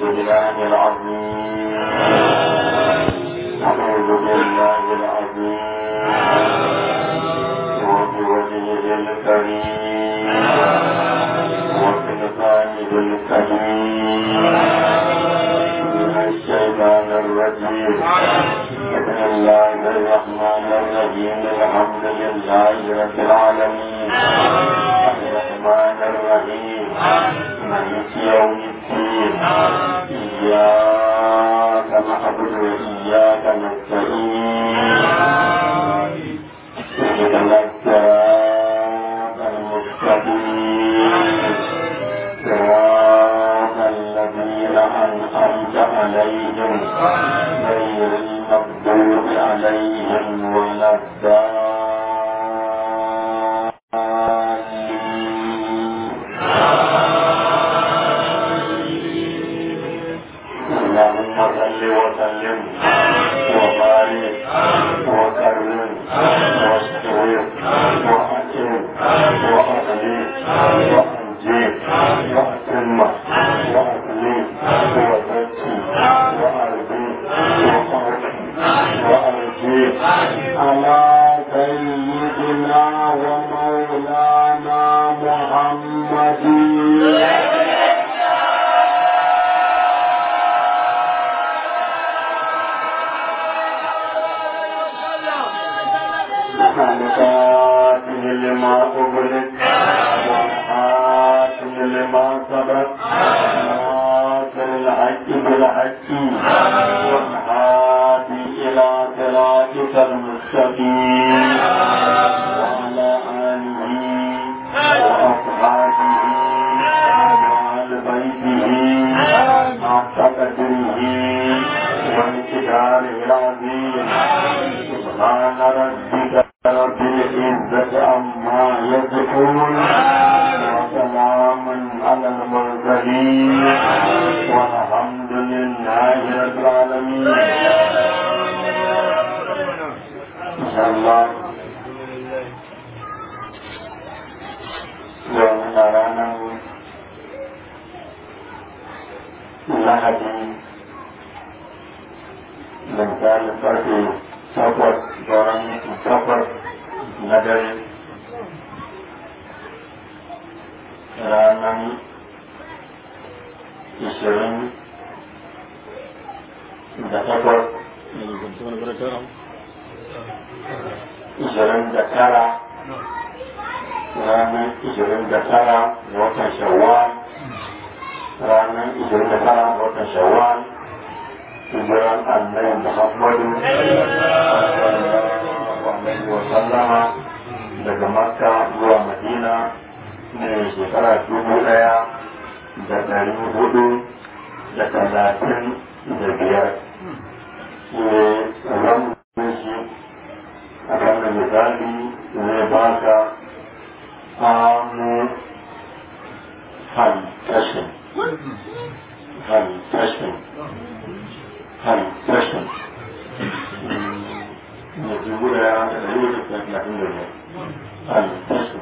بالله العظيم أعوذ بالله العظيم وبوجهه الكريم وبلسانه الكريم من الشيطان الرجيم بسم الله الرحمن الرحيم الحمد لله رب العالمين الرحمن الرحيم مالك يوم الدين إياك نعبد وإياك نستعين اهدنا الصراط المستقيم صراط الذين أنعمت عليهم غير المغضوب عليهم ولا الضالين اللهم صل وسلم وبارك وكرم واستر واكرم واغني وانجي واتم واغني وزكي وارضي وارضي وارجي على سيدنا ومولانا محمد خالقاته لما أغلق والحاكم لما سبق ناصر الحق بالحق والهادي إلى صراطك المستقيم وعلى آله وأصحابه وآل بيته حق قدره وانتشاره العظيم سبحان ربك رب العزة عما يصفون وسلام على المرسلين والحمد لله رب العالمين إن شاء الله يومنا رانا lahadi misalin karfe takwas sauran takwas na dare ranar ishirin da takwas ishirin da tara ranar ishirin da tara ga watan shawwal ranar ishirin da tara ga watan shawwal hijiran annabi muhammadu alaihi wa sallama daga makka zuwa madina ne shekara dubu daya da dari hudu da talatin da biyar ne ramin shi a kan da misali zai baka amu hantashin hantashin hantashin ne dubu daya da dari hudu da talatin da biyar hantashin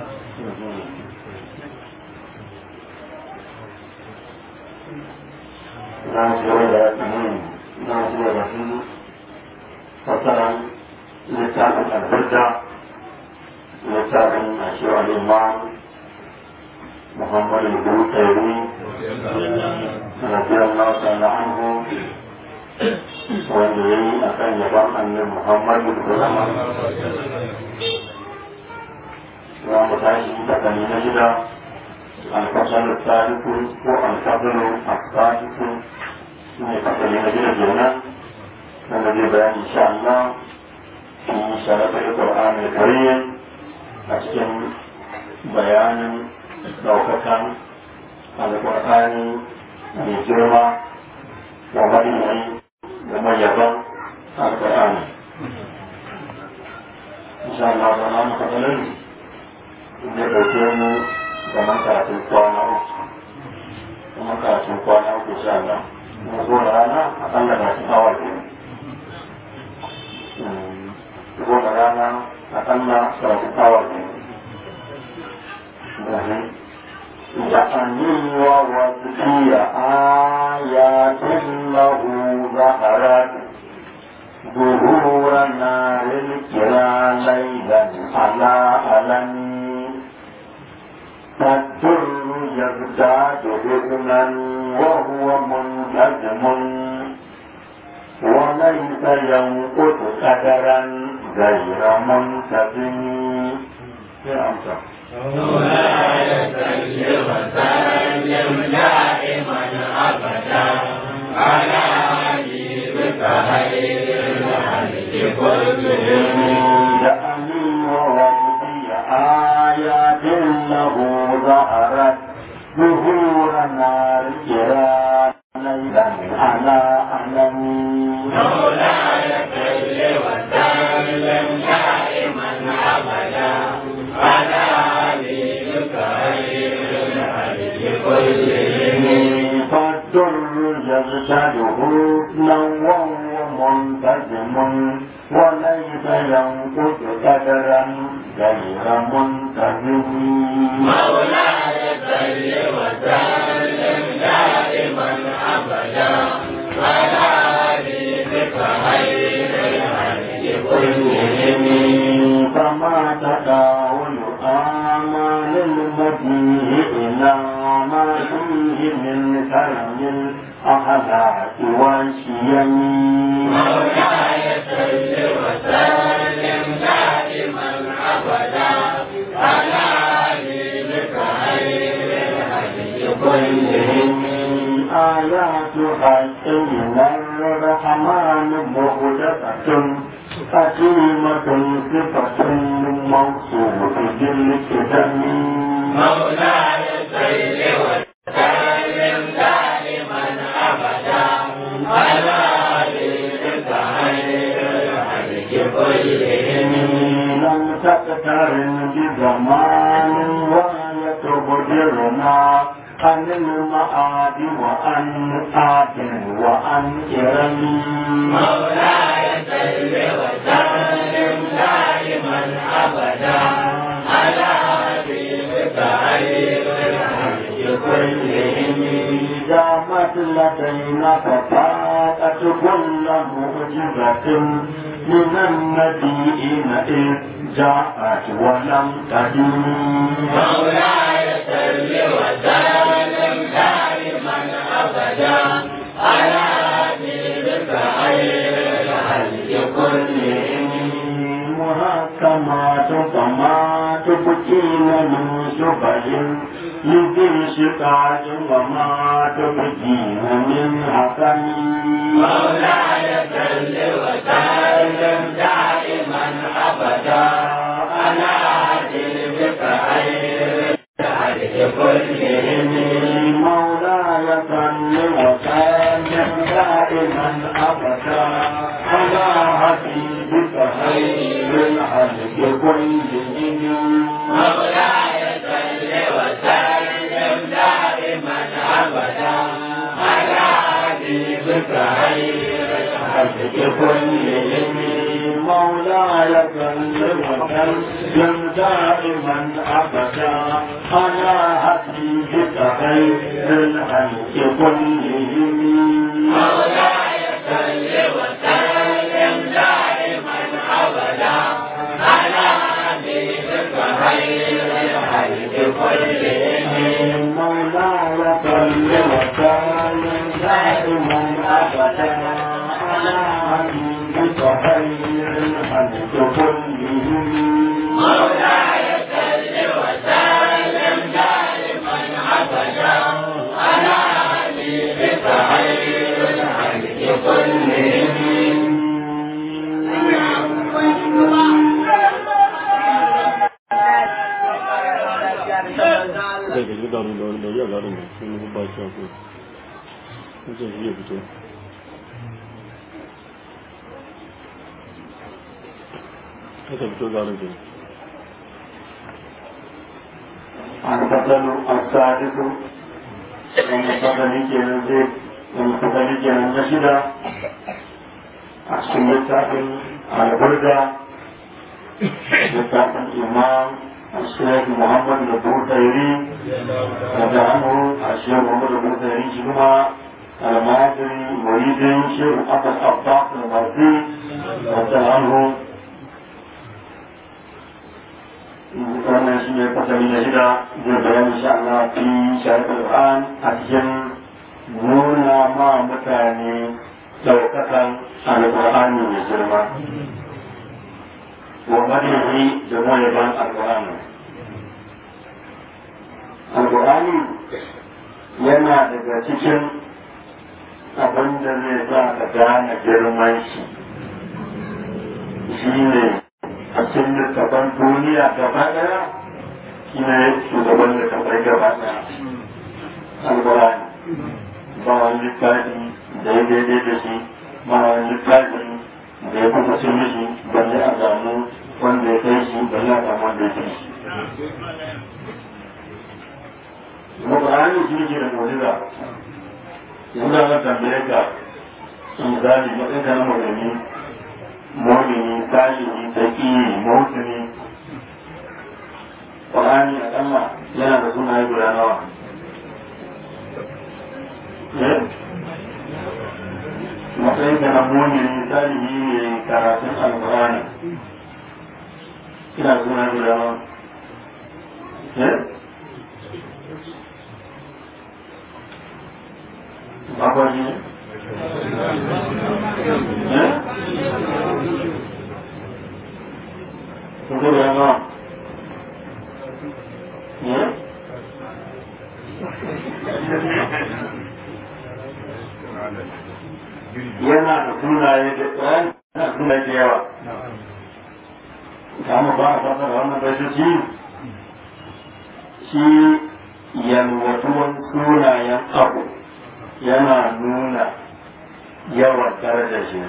na shigar da na shigar da su fasaran littafin albarda littafin a shiwar imam muhammadu bukari radiyallahu ta'ala anhu wanda ya yi a kan yaban annin muhammadu da zama za mu tashi da kani na shida الفصل الثالث هو الفصل الثالث من الفصل الذي جئنا الذي بيان إن شاء الله في شرف القرآن الكريم أسكن بيان دوكة القرآن بجرمة ومدعي وميزا القرآن إن شاء الله تعالى مثلا نبدأ kamar karatun kwana uku kamar karatun kwana uku sha Allah na zo da rana a kan da masu awa ke zo da rana a kan da karatun awa ke da ja'ani wa wasiya وهو منتظم وليس ينقص قدرا غير منتظم يا أمسى مولاي صل وسلم دائما ابدا على حبيبك خير الخلق كلهم لأني ووجدي آيات له ظهرت ظهورنا الكرام ليلا على أعلم مولاي صل وسلم دائما ابدا على حبيبك خير الخلق كلهم فالدر يرشده نوى ومنتزم وليس ينقص قدرا غير منتزم مولاي صل وسلم دائما ابدا على حبيبك خير الخلق كلهم فما تداول آمال المديه إلى ما فيه من كرم الأخلاق والشيم مولاي صل وسلم دائما ابدا على حبيبك خير الخلق كلهم آيات حق من الرحمن مهدفة حكيمة صفة موصوف بالكتم مولاي صل وسلم دائما ابدا على حبيبك خير الخلق كلهم لم تقترن بزمان ويتبدرنا عن المعاد وعن آت وعن إرم مولاي صل وسلم دائما ابدا على حبيبك خير الخلق كلهم دامت لدينا ففاقت كل معجزة من النبيين إذ جاءت ولم تدم مولاي صل وسلم دائما ابدا على حبيبك خير الخلق كلهم محكمات فما تبكين من شبه لذي شقاق وما تبكين من حكم مولاي صل وسلم دائما ابدا على حبيبك خير الخلق كلهم مولاي صل وسلم دائما ابدا على حبيبك خير الخلق كلهم مولاي صل وسلم دائما ابدا على حبيبك خير الخلق كلهم مولاي صل وسلم دائما ابدا على حبيبك خير الخلق كلهم مولاي صل وسلم دائما ابدا على حبيبك خير الخلق كلهم مولاي صل وسلم دائما ابدا على حبيبك خير الخلق كلهم مولاي صل وسلم دائما ابدا على حبيبك خير الخلق كلهم zai gaji da wani da wani da wani da wani sun yi ba shi ko sun ce shi ya fito haka fito ga wani jini البطل السادس المفضل كان زيد المفضل كان نشدا عشان يتعلم البردة يتعلم الإمام الشيخ محمد البوتيري رضي عنه الشيخ محمد البوتيري شنما المعاصري مريد شيخ أبو الأبطاق المرسي رضي عنه wannan shi ne fasali na shida zai bayan insha Allah fi shari'ar Qur'an a cikin mutane ɗaukakan alƙur'ani mai girma wa madihi da mayaban alƙur'ani alƙur'ani yana daga cikin abin da zai sa ka gane girman shi shi ne a cikin littafan duniya gaba ɗaya shi ne shugaban littafai gaba ɗaya alƙur'ani ba wani littafi da ya daidai da shi ba wani littafi da ya kusa cin mishi balle a samu wanda ya kai shi balle a samu wanda ya kai shi Alƙur'ani shi ne ke da mu'jiza yanzu da zan tambaye ka misali matsayin ka na mulmi mu'mini salihi taqi muhsini Qur'ani akalla yana da sunaye guda nawa matsayin ka na mu'mini salihi ne karatun alƙur'ani ina da sunaye guda nawa Apa ni? Eh? Tunggu ya, Mak. Ya? Yana da sunaye da tsayan na sunaye da yawa. Kamu ba a fasa da wannan baitoci shi yalwatuwan sunayen abu. yana nuna yawan darajar shi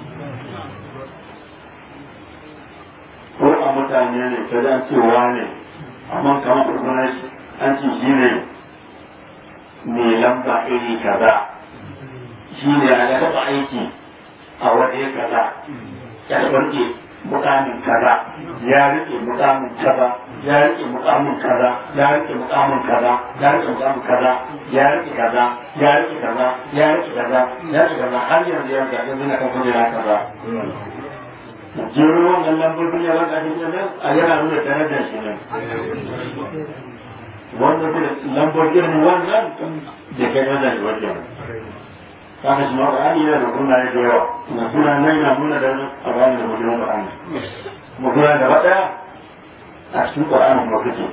ko a mutane ne ta an cewa ne amma kamar sunan shi an ce shi ne mai lamba iri kaza shi ne ya taɓa aiki a waje kaza ya rike mukamin kaza ya rike mukamin kaza ya rike mukamin kaza ya rike mukamin kaza ya rike mukamin kaza ya rike kaza ya rike kaza ya rike kaza ya rike kaza har yanzu ya ga yanzu na kan kujera kaza jero wannan lambobin ya ranka shi ne a yana nuna darajar shi ne wanda ke lambobin wannan da kai wannan shi wajen kaga shi ma Qur'ani yana da sunaye da yawa na sunan nan yana nuna da a bayan da mutum Qur'ani mu kula da wata a cikin Qur'ani kuma kake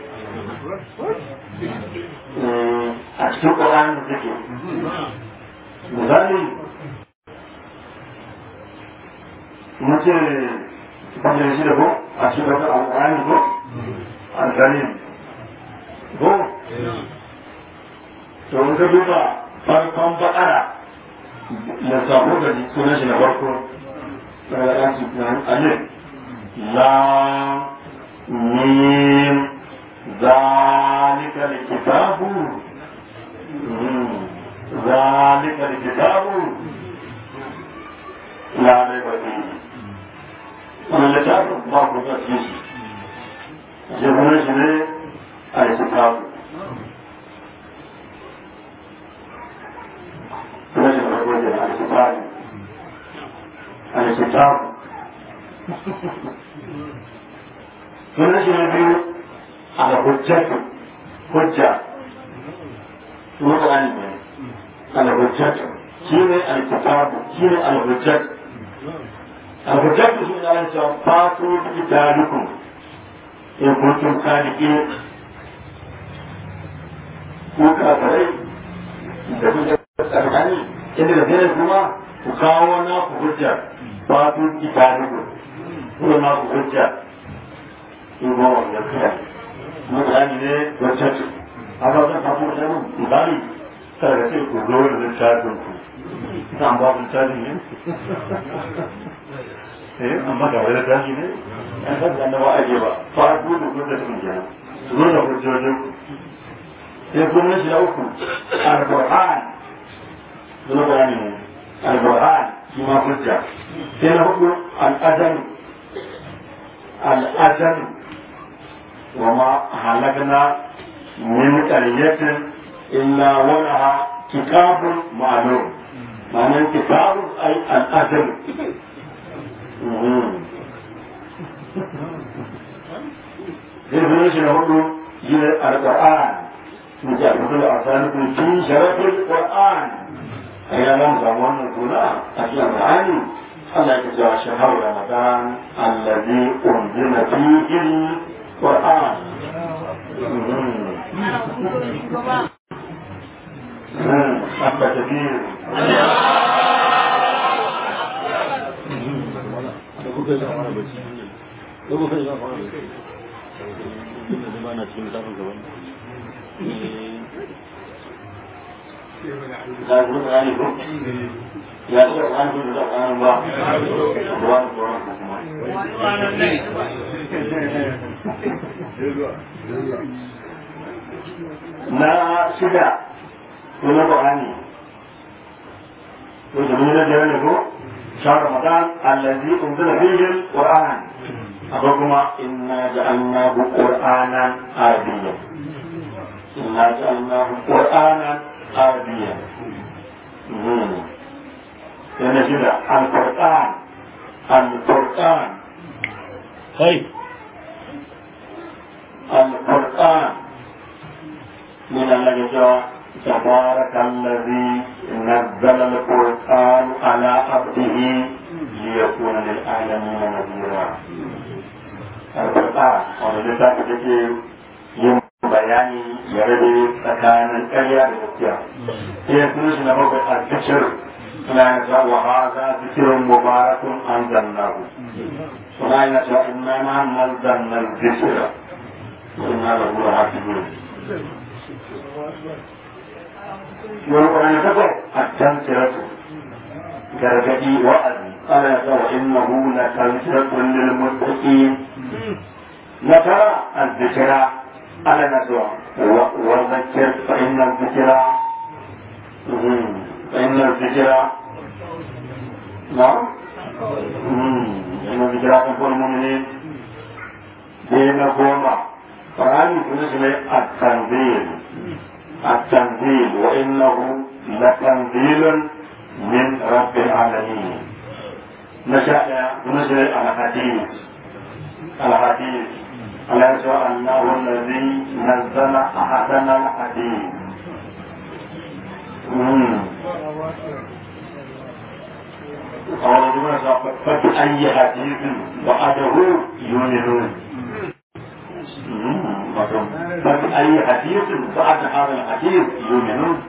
a cikin Qur'ani kake misali mun ce kamar shi da ko a cikin Qur'ani ko al-Karim ko to mun ka duba farkon bakara da sabo da sunan shi na farko daga ɗan su nan alif la mim zalika alkitabu zalika alkitabu la raiba fihi wannan littafin ba ku ga cikin shi shi sunan shi ne alkitabu rashin farko da alkitab alkitab sunan shi na biyu al-hujjatu hujja sunan Qur'ani ne al-hujjatu shi ne alkitab shi ne al-hujjatu al-hujjatu shi ne Allah ya fatu kitabukum in kuntum sadiqin ko kafirai da kuka tsakani inda da zai kuma ku kawo na ku hujja ba ku kitani ku ko na ku hujja in ba wanda kai mutane ne wacce ce amma zan faɗo da mun ibali kada ka ce ku zo da littafin ku kan ba ku littafin ne eh amma ga wani littafi ne an san da annabawa ake ba fa ku da ku da su kenan su zo da hujjojin ku sai kuma shi na uku al-Qur'an suna bayani ne al-Qur'an shi ma hujja sai na hudu al-adam al-adam wa ma halakna min qaryatin illa wa laha kitabun ma'lum ma'anar kitabun ay al-adam sai kuma shi na hudu shi ne al-Qur'an مجرد الأرسال في شرف القرآن a yi nan samu wannan suna a cikin Qur'ani Allah ya cewa shahar Ramadan allazi unzila fihi al-Qur'an Abba Kabir da kuka yi fara bacci da kuka yi fara bacci da ba na cikin tafin gaban za ku Qur'ani ko ya ce Qur'ani ko da Qur'ani ba Qur'ani Qur'ani kuma na shida wani Qur'ani ko da mun da ne ko شهر رمضان الذي أنزل فيه القرآن أبوكما إنا جعلناه قرآنا عربيا إنا جعلناه قرآنا عربيا يعني كده القرآن القرآن kai القرآن من الله تبارك الذي نزل القرآن على عبده ليكون للعالمين نذيرا القرآن wanda littafi da ke yin bayani ya rabe tsakanin ƙarya da gaskiya sai ya kuma shi na bakwai a zikir suna yana cewa wa haza zikirin mubarakun an zannahu suna yana cewa inna na nazzanna zikira inna lahu lahafizun والقرآن تقول التذكرة كرجدي وأذي قال وإنه لتذكرة للمتقين نترى الذكرى على نسوى وذكر فإن الذكرى فإن الذكرى نعم إن الذكرى تكون المؤمنين دين قوما فهذه كل التنزيل التنزيل وإنه لتنزيل من رب العالمين نشأ نزل الحديث الحديث أليس أنه الذي نزل أحسن الحديث قال فبأي حديث بعده يؤمنون فبأي حديث بعد هذا الحديث يؤمنون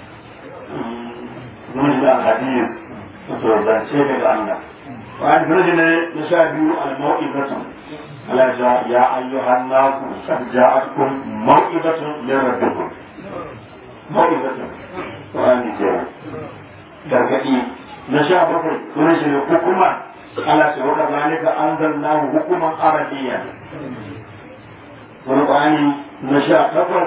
نجد الحديث وتوزن شيء الله وعن نجد نشاهد الموئبة على جاء يا أيها الناس قد جاءتكم موئبة من ربكم موئبة وعن جاء gargaɗi na sha bakwai sunan shi ne hukuma ala shi wa kazalika anzalnahu hukuman arabiyyan wani ƙwani na sha takwas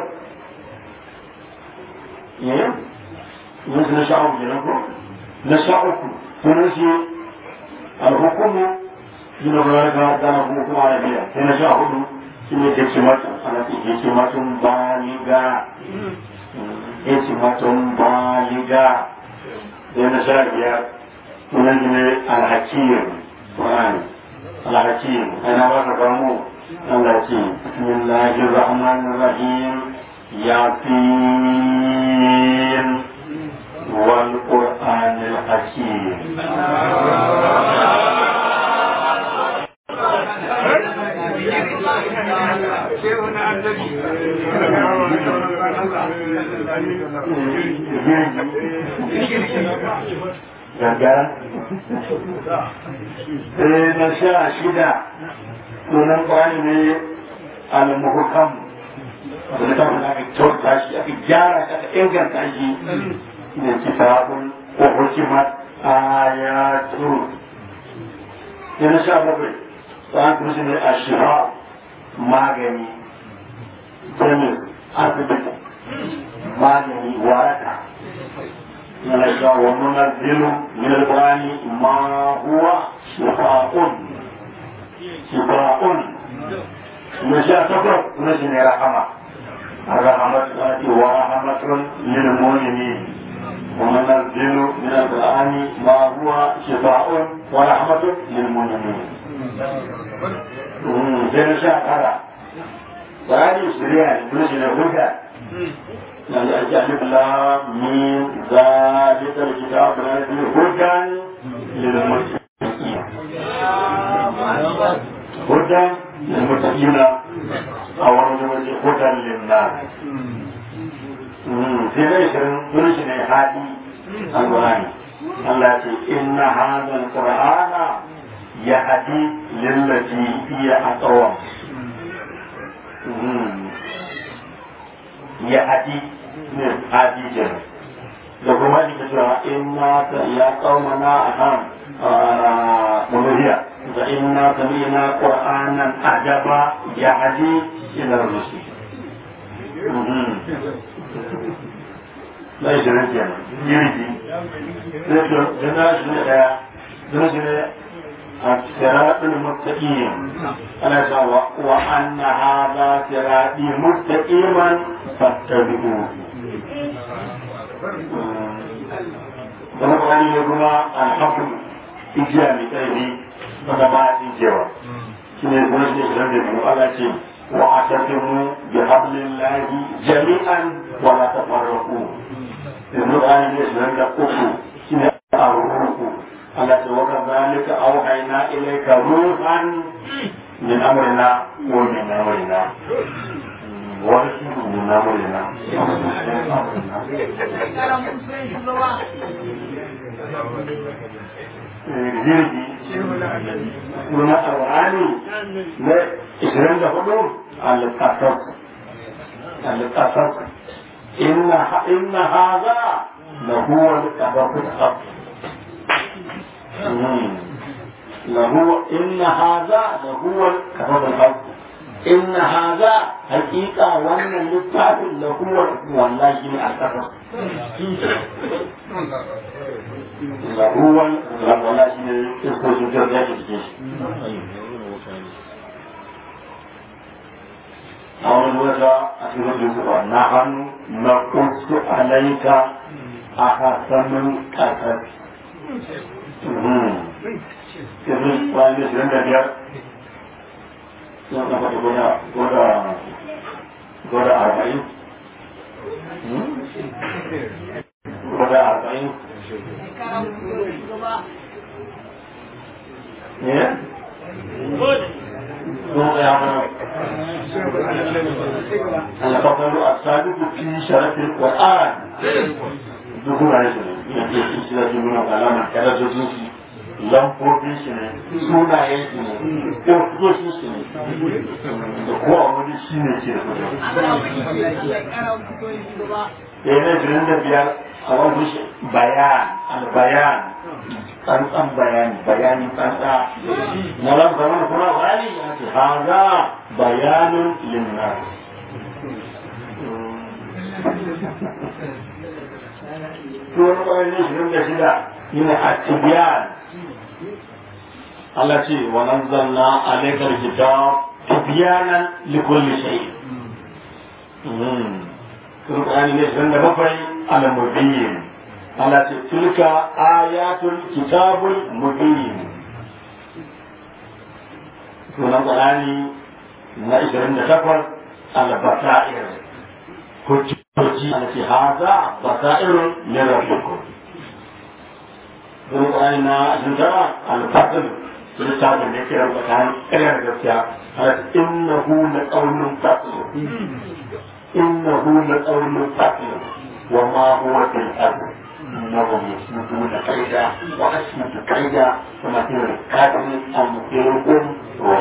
yayin yanzu na sha uku kenan ko na sha uku sunan shi alhukumu shi ne kuma ka dana kuma kuma arabiya sai na sha hudu shi ne ke cimatu ana ce ke cimatun baliga ke cimatun baliga sai na sha biyar sunan shi ne alhakiyar ƙwani alhakiyar ana ba ka kamo التي بسم الله الرحمن الرحيم ياسين والقرآن الحكيم gagara sai na sha shida sunan kwani ne al-muhkam da ta fara aka kyauta shi aka gyara shi aka inganta shi ne kitabun ko hukimat ayatu yana sha bakwai tsarin kuma shi ne a shiha magani jami asibiti magani waraka yana sha wa munazzilu min al-qur'ani ma huwa shifa'un شفاء نشاء سفر نجني رحمة الرحمة ورحمة للمؤمنين وننزل من القرآن ما هو شفاء ورحمة للمؤمنين sai na sha kara bayani shirya ne kuma shi ne huda يعني أجل الله من ذلك الكتاب الذي هدى للمتقين هدى للمتقين أو هدى للناس sai dai shirin sulshi ne hadi alƙur'ani Allah ce inna hadha alqur'ana yahdi lillati hiya aqwam yahdi ne hadi jira da kuma da cewa inna ta ya qaumana aham muluhiya da inna sami'na qur'anan ajaba yahdi ila rusul na ishirin kenan girgi sai to jana shi ne daya jana shi ne a siratul muttaqin ana cewa wa anna hadha sirati muttaqiman fattabi'u kuma kwani ne kuma alhafu ijiya mai ƙarfi wanda ba a tsinkewa shi ne kuma shi ne shirin da biyu Allah ce واعتصموا بحبل الله جميعا ولا تفرقوا القرآن يشمل الكفر الروح التي وكذلك أوحينا إليك روحا من أمرنا ومن أمرنا ورسول من أمرنا jirgi na alwani na ishirin da hudu al-qasas al-qasas inna inna hadha la huwa al-qasas al-haq له إن هذا لهو الكتاب الحق إن هذا حقيقة وأن اللتاف لهو والله جميع الكتاب لهو والله جميع الكتاب أول وجه أسمى جزء نحن نقص عليك أحسن القصص yanzu bayan da shirin da biyar sun kafa da gwada gwada gwada arba'in gwada arba'in ne? Sun ya fara alfafaru a sadiku fi sharafin ƙwa'an duk wurare su ne yadda su shi da su nuna alama kada su jinsi lamfofin shi ne sunayen shi ne ƙofofin shi ne da kowa wani shi ne ke da yana jirin da biyar a wani shi bayan albayan tsantsan bayani bayani tsantsa na ran zaman kuma bayani ya ce haza bayanin linnas Tuwon ƙwayoyin shirin da shida yana a tibiyan Allah ce wa nazzalna alaikal kitab tibyanan likulli shay Qur'ani ne sun da bakwai al mubin Allah ce tilka ayatul kitabul mubin Sunan Qur'ani na 28 al basair hujjoji Allah ce haza basairun min rabbikum Qur'ani na 29 al fadl littafin da yake rabuta kayan ƙaryar gaskiya har innahu la qawlun fasl innahu la qawlun fasl wa ma huwa bil ard innahum yasmutuna kaida wa asmutu kaida wa ma hiya kadin amkirukum wa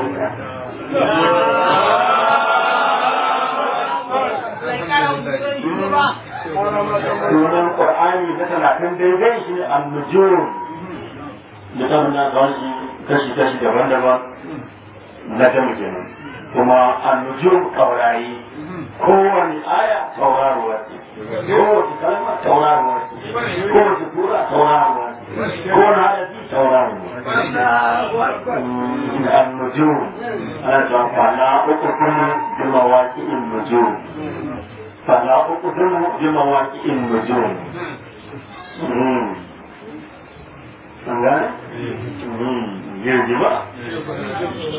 Sunan Qur'ani na talatin daidai shi ne al-nujum da ta nuna kawai kashi-kashi daban-daban na jami kenan kuma annujum taurari kowane aya tauraruwa ce kowace kalma tauraruwa ce kowace tura tauraruwa ce kowane harafi tauraruwa annujum ana cewa fala uku kuma bi mawaƙi'in nujum fala uku kuma bi mawaƙi'in nujum an gane? jirgi ba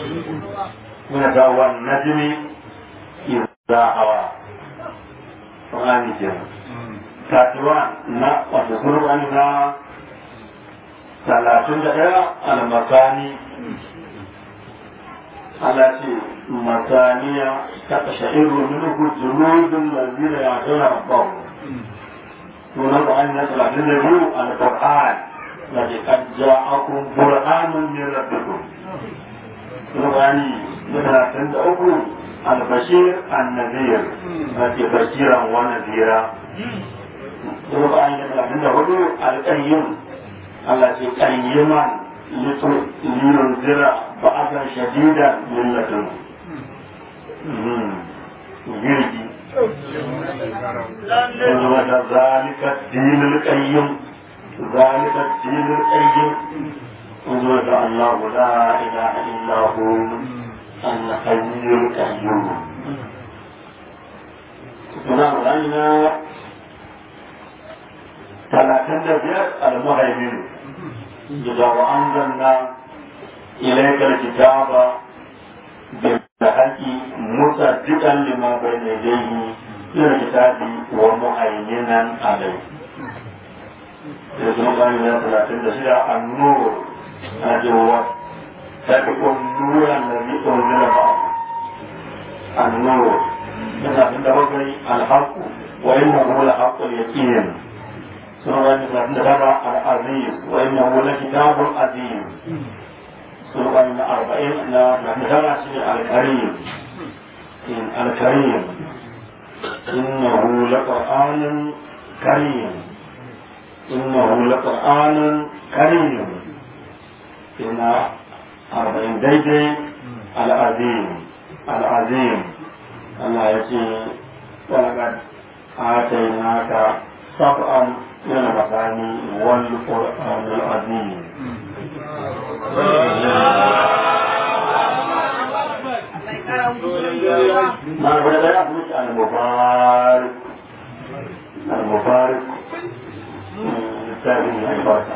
muna ga wannan jini idza hawa Qur'ani kenan katuwa na wato Qur'ani na talatin da ɗaya al-masani Allah ce masaniya ta sha'iru minhu juludun lazina ya tana rabbahu sunan Qur'ani na talatin da biyu al-Qur'an الذي قد جاءكم قرآن من ربكم قرآني من عند أبو البشير النذير الذي بشيرا ونذيرا قرآن من عند أبو القيم الذي قيما لينذر بأسا شديدا من لدنه jirgi ذلك الدين القيم ذلك الدين القيم انظر الله لا اله الا هو الحي القيوم سنة علينا ثلاثين بيت المهيمن إذا وأنزلنا إليك الكتاب بالحق مصدقا لما بين يديه من الكتاب ومهيمنا عليه da kuma bani na talatin da shida a nur a jewa ta fi nuran da ni ɗaunzila ba a nur da talatin da bakwai alhaku wa inna hu la haqqul yaqin sun bani talatin da tara al-aziz wa inna hu la kitabul azim sun bani na arba'in na talatin da tara shi al-karim al-karim innahu la qur'anun karim إنه لقرآن كريم إن أربعين ديدي العظيم العظيم الله يقول ولقد آتيناك سبعا من المثاني والقرآن العظيم ما بدأ المبارك المبارك littafin albarka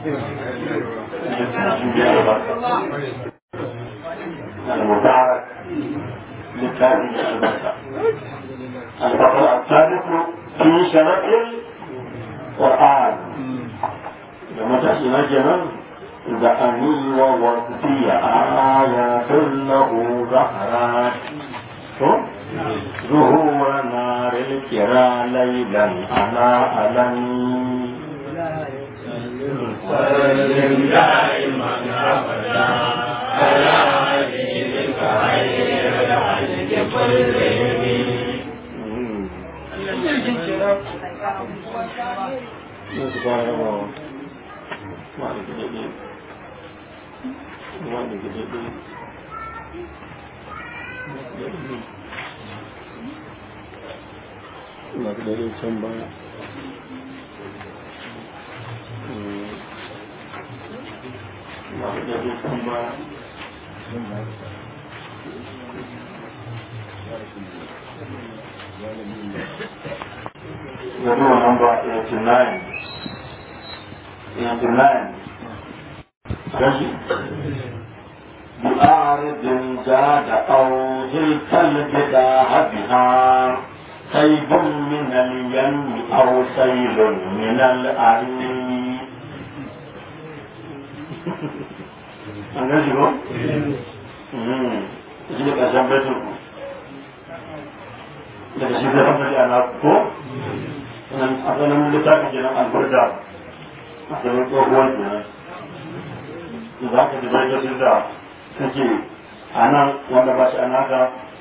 المبارك littafin albarka الفصل الثالث في شرف القرآن لما تأتي مجمع زأني ووصفي آيات له ظهرات ظهور نار الكرى ليلا على ألم وسلم دائما ابدا على حبيبك خير الخلق كلهم Ba da can baya. Yadu number 89. 89. Kashi. بأعرض زاد أو هلك البداع بها سيب من اليم أو سيل من الأريم an gan shi ko? shi ne ƙarshen baitul daga shi zai hamsa ana ko? asalin littafin kenan albarda asalin tsohuwar kenan za ka ji baitocin da suke a nan wanda ba shi a naka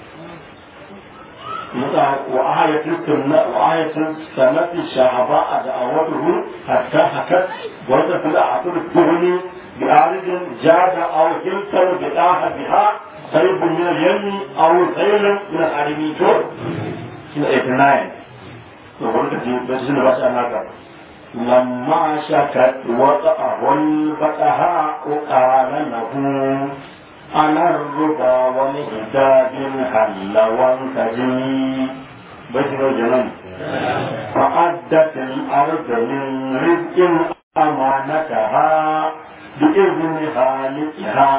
وآية السنة وآية سنة الشهباء دعوته حتى حكت ورد في الأعصر الدهني بأعرض جاد أو جلسل بداها بها سيب من اليم أو سيل من الحرمي شور شنو 89 وقلت في بس بس أنا لما شكت وقعه الفتحاء قال له على الربا والهداب حل وانتجي بشر جنان فأدت الأرض من رزق أمانتها بإذن خالقها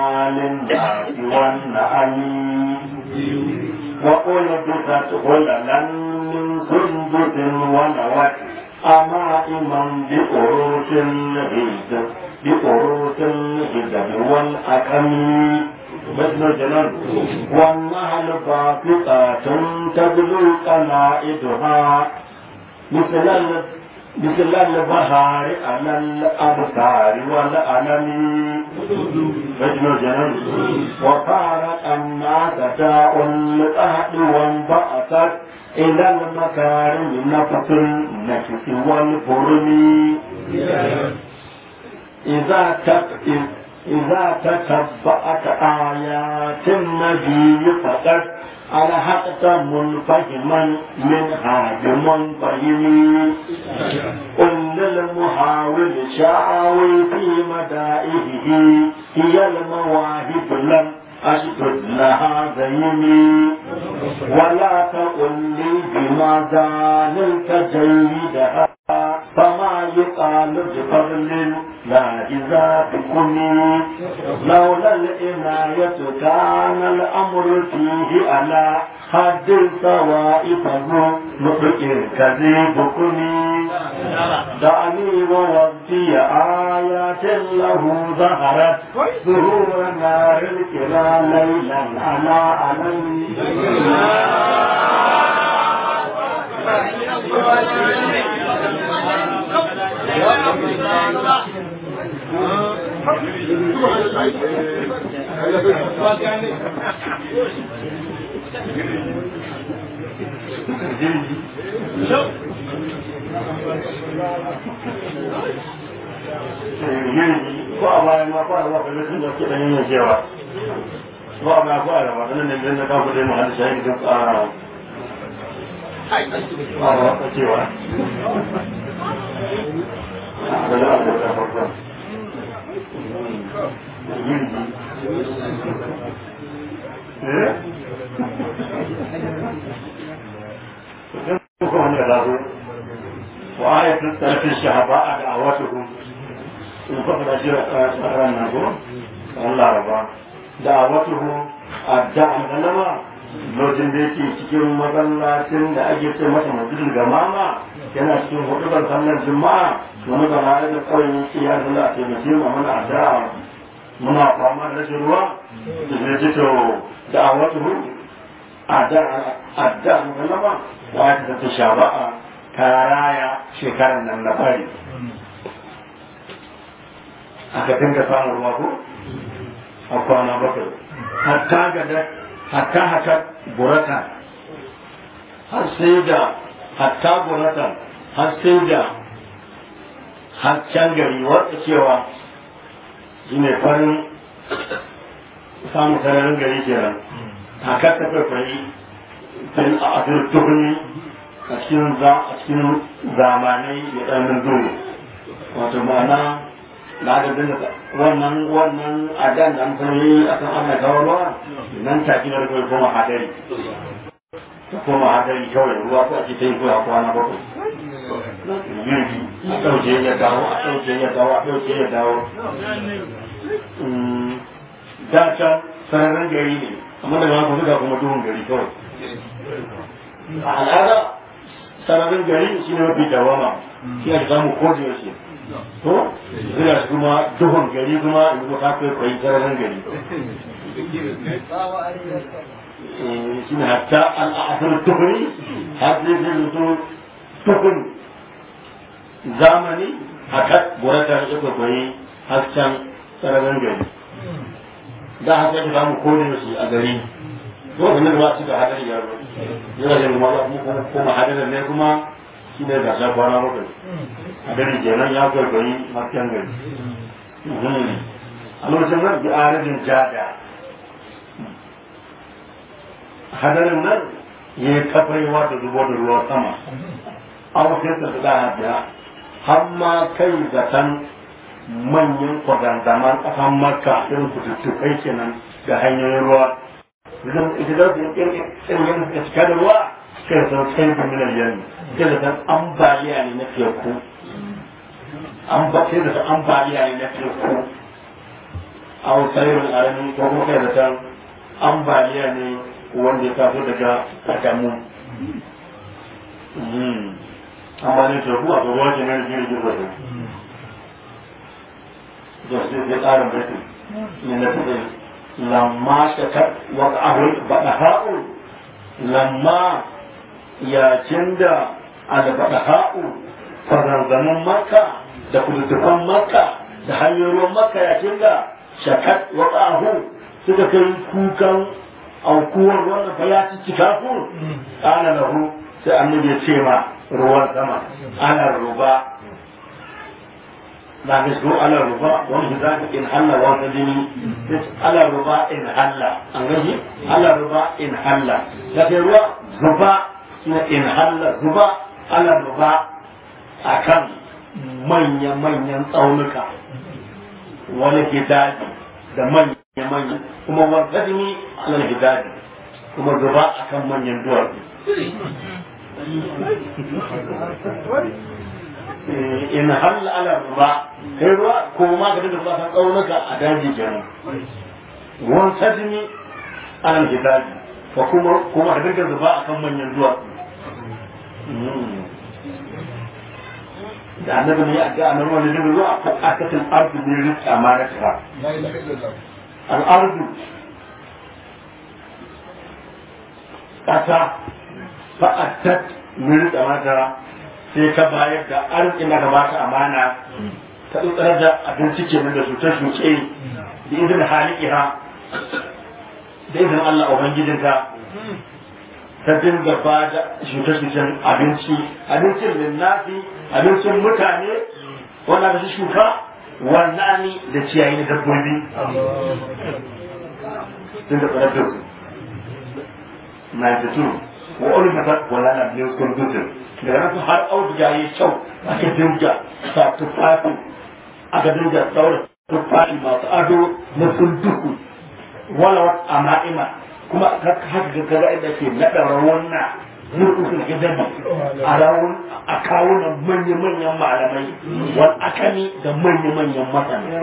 للناس والنعم وألبست غللا من سندس ونوت أمائما بأروس الهجر بأروس الهجر والأكم مثل الجنان والنهل باسطات تبلو قلائدها مثل ال- مثل البهار على الأبصار والألم مثل الجنان وفارق الناس داء القهد وانبعثت إلى المكارم نفس النفس والبرم إذا تك إذا تتبعت آيات النبي فقد ألحقت منفهما منها بمنفهم قل للمحاول شاوي في مدائحه هي المواهب لم أشدد لها زيني ولا تقل لي بماذا نلت جيدها فما يقال بفضل لا إذا بكني لولا العناية كان الأمر فيه على حد السواء فذو نطق كذيبكني دعني ووفي آيات له ظهرت ظهور نار الكرى ليلا على علي ko a bayan ma ko a ba kalli sun dauke da yin cewa ko a bayan ko a rama ganin da na kafa dai mu hada shayi duk a a wata cewa a da abu da farko eh ko wani da zazo wa ayatul tarfi shahaba'a da awatuhum in faɗa da jira a ranar ko Allah raba da watuhu adda algalama lokacin da yake cikin masallacin da ake ce masa masjidul gamama yana cikin hudubar sallar juma'a wani ba na da kawai yake ya zalla a taimake mu mana addu'a muna fama da rashin ruwa da zai ce to da watuhu adda adda algalama wa ta ta shaba'a karaya shekarar nan na fari aka dinga samun ruwa ko a kwana bakwai hatta gada hatta haka burata har sai da hatta burata har sai da hasken gari wata cewa shi ne farin samun sararin gari kenan haka ta kwaikwayi fil a turturni a cikin zamanai da ɗanin dole wato ma'ana na ga dinga wannan wannan adan da an yi akan ana kawo ruwa nan take da kai kuma hadari kuma hadari kawai ruwa ko ake ta yi ko a kwana bakwai yirgi a ɗauke ya dawo a ɗauke ya dawo a ɗauke ya dawo da can sararin gari ne amma daga haka suka kuma duhun gari kawai a al'ada sararin gari shi ne mafi dawama shi ake samu kodiyar shi ko zira su kuma duhun gari kuma in kuma ta kai kwayi sararin gari shi ne hatta al'adar tuhuri har zai zai mutu tuhun zamani haka burata da suka kwayi hasken sararin gari da haka ya samu kodin shi a gari ko wanda ba su da hadari ya zo yana da kuma kuma hadarin ne kuma shi ne gasa kwana bakwai a gari kenan ya kwaikwayi hasken gari a lokacin nan bi arajin jada hadarin nan ya yi kafaiwa da zubo da ruwan sama an wasu ta da hadiya har ma kai zaton manyan kwadandaman ƙasan makka irin kututtukai kenan ga hanyoyin ruwa ita da su yin da cika da ruwa kai sun kai da minar yanni kai da san ambaliya ne na teku an ba kai da san ambaliya ne na teku a wasayin arami ko kuma kai da san ambaliya ne wanda ya taso daga adamu amma ne teku a tsoron wajen yana jirgin wajen da sai sai tsarin baitin ne na tafi lamma shakar wata abin baɗa ha'u lamma yakin da albaɗa ha'u faranzanin maka da kudutufan maka da hanyoyin maka yakin da shakar wata ahu suka kai kukan aukuwar wannan fa ya ci cika ku ana lahu sai annabi ya ce ma ruwan sama ana ruba na ga su ala ruba wani za ka in halla wata jini ala ruba in halla an gaji ala ruba in halla da ke ruwa zuba na in halla zuba ala ruba akan manya-manyan tsaunuka wani gidaji da manya-manyan kuma wata jini ala gidaji kuma zuba akan manyan duwatsu in halla ala ruba kai ruwa ko ma ka dinga zuwa kan tsaunuka a daji kenan ruwan sajini ala gidaji ko kuma kuma ka dinga zuba akan manyan duwatsu da annabi ne a ga annabi wani dinga zuwa a akatin ardu ne rizki amanata al'ardu ƙasa fa'attat min rizki amanata sai ka bayar da arzikin da bata amana ta tsarar da abinci ke da su ta shuke da izin halikiha da izin Allah Ubangijinka ta dinga ba da shuke-shuken abinci abincin linnafi abincin mutane wanda da su shuka wannan da ciyayi na dabbobi sun da tsarar da su 92 wa'olin da wala na biyu kurgutun da rasu har auduga ya kyau aka dinga sa tufafi aka dinga daura tufafi masu ado na sunduku wala a ma'ima kuma haka ga kaga inda ke naɗa rawanna zurkusun gidan a rawun a kawunan manya-manyan malamai wal akami da manya-manyan masana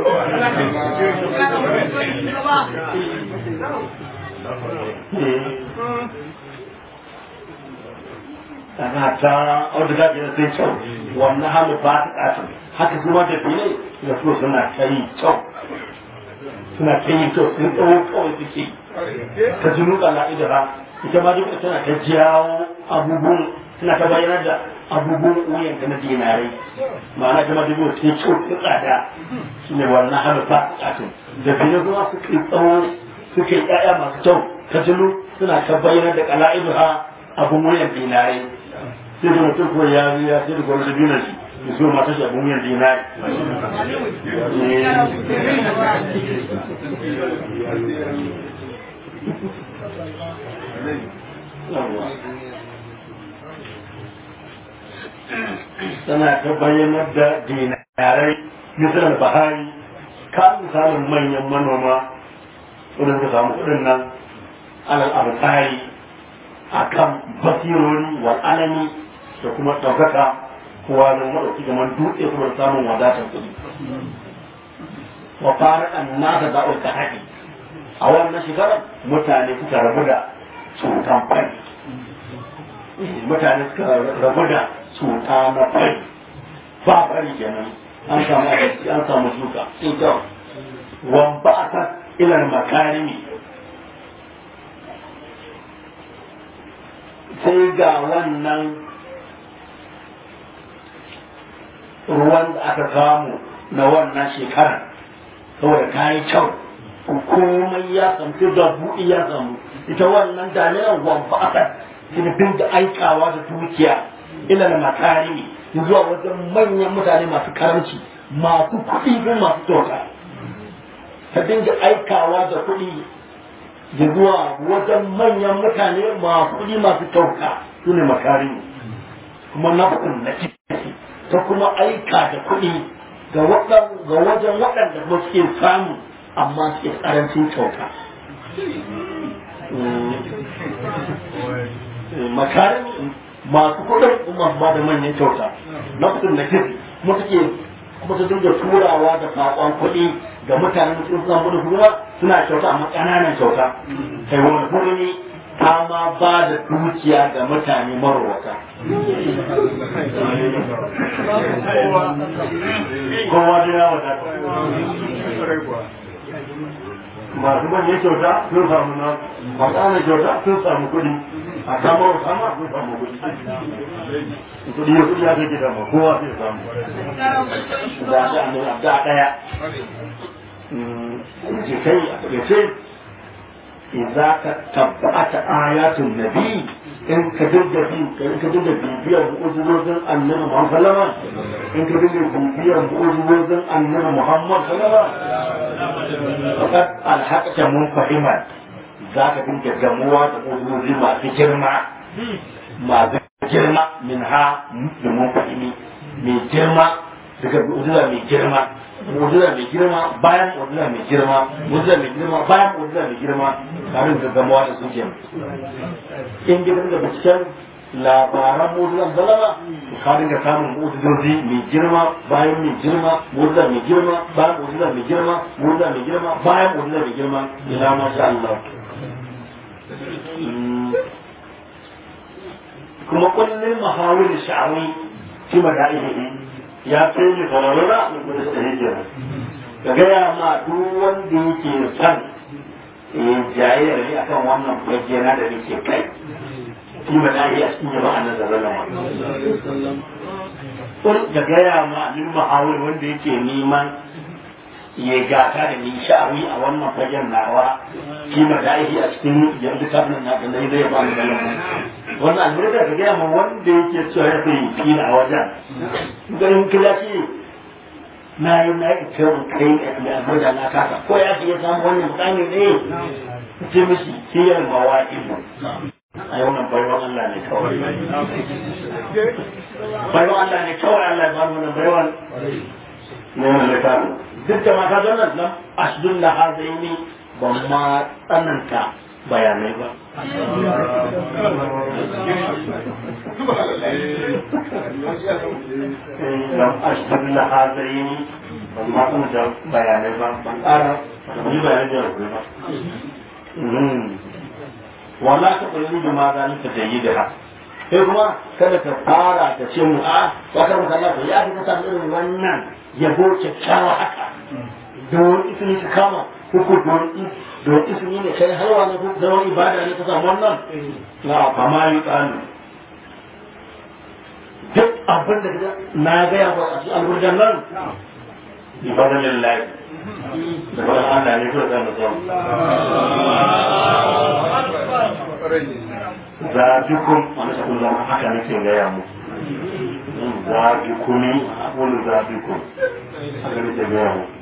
ana ta auduga da sai kyau wannan halu ba ta ƙasin haka kuma da fili da so suna ta yi kyau suna ta yi kyau sun tsawo kawai suke ta ji nuka la'idara ita ma duka tana ta jawo abubuwan suna ta bayyana da abubuwan wuyan ta na dinarai ma'ana ta ma duka ta yi kyau ta tsada shi ne wannan halu ba ta ƙasin da fili kuma suka yi tsawo suka yi ƴaƴa masu kyau ta jilu suna ta bayyana da kala'idara abun wuyan dinarai sai da mutum ko ya ya sai da gwamnati dina shi ya so mata shi abun yin dinari tana ta bayyanar da dinarai misalar bahari ka misalin manyan manoma wadda suka samu kudin nan alal abtari akan basirori wal alami da kuma ɗaukaka kowa da maɗauki gaman dutse kuma samun wadatar kuɗi. Wa fara an nasa da'ul ta haƙi. A wannan shekarar mutane suka rabu da cutan fari. Mutane suka rabu da cuta na fari. Ba fari kenan. An samu abinci, an samu shuka. Sai kyau. Wan ba a ilar makarimi. Sai ga wannan ruwan da aka samu na wannan shekarar saboda ta yi kyau komai ya samu da buɗi ya samu ita wannan dalilan wamba aka ita dinga aikawa da dukiya ila na makarimi zuwa wajen manyan mutane masu karamci masu kuɗi ko masu toka ta dinga aikawa da kuɗi zuwa wajen manyan mutane masu kuɗi masu toka su ne makarimi kuma naf'un na ciki ta kuma aika da kuɗi ga wajen waɗanda kuma suke samu amma suke ƙarancin kyauta. Makarin masu kuɗin kuma ba da manyan kyauta na kuɗin da kiri kuma suke kuma su dinga turawa da saƙon kuɗi ga mutanen da sun samu da kuma suna kyauta amma ƙananan kyauta kai wani hurumi ta ma ba da dukiya ga mutane marwata kowa da ya wadata masu manyan kyauta sun samu na masu ana kyauta sun samu kuɗi a kama wa kama sun samu kuɗi kuɗi ya kuɗi ya kai gida ma kowa zai samu da shi an da da ɗaya ce kai a ce idza ka tabbata ayatun nabi in ka dinga bi in ka dinga bibiyar mu'ujizozin annabi Muhammad sallama in ka dinga bibiyar mu'ujizozin annabi Muhammad sallama faqad alhaqta munfahiman za ka dinga gamuwa da mu'ujizozi masu girma masu girma min ha da munfahimi mai girma daga mu'ujiza mai girma mu'jiza mai girma bayan mu'jiza mai girma mu'jiza mai girma bayan mu'jiza mai girma tare da gamawa da suke in gidan da binciken labaran mu'jizan zalama ka dinga samun mu'jizozi mai girma bayan mai girma mu'jiza mai girma bayan mu'jiza mai girma mu'jiza mai girma bayan mu'jiza mai girma ila masha Allah kuma kullum mahawil sha'awi fi mada'ihi ya kai ni fararra da kuma da hijira ka gaya ma duk wanda yake son jayayyar ne akan wannan bajjena da nake kai shi ba da a cikin yaba annan zalala ma kun ka gaya ma min mahawir wanda yake neman ya gata da ni sha'awi a wannan fagen nawa shi ma da a cikin yanzu kafin na da zai ba ni zalala wannan albarka ka gaya ma wanda yake cewa ya fi fila a wajen ganin kila ce na yi na yi kyau kai da albarka na kasa ko ya fi ya samu wannan mutane ne ce mishi kiyar mawa ibu a yi wannan baiwan Allah ne kawai baiwan Allah ne kawai Allah ya bani wannan baiwan ne wannan littafin duk da mata don nan nan asdun da hazaini ban ma tsananta bayanai ba lam ashhad la hadaini ban ma kuma da bayanai ba ban ƙara ban yi bayanai da rubutu ba wala ta kulli da ma zan ta jayi da ha sai kuma kada ka fara ka ce mu a wata mutane ko ya fi ka samu irin wannan yabo kyakkyawa haka don isini ka kama kuku don don isini ne kai halwa ne da wani ibada ne ka samu wannan na fama yi tsani duk abin da na gaya ba a cikin alburjan nan ibadan lillahi da bayan Allah ne kawai zai mutum zabikun wani sakun zama haka nake gaya mu zabikuni wani zabikun haka nake gaya mu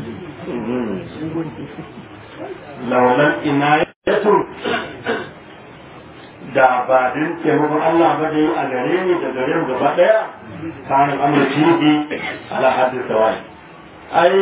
laulan inayatu da ba din taimakon Allah ba dai a gare ni da gare mu gaba daya kanin amurci ne ala haddin sawai ai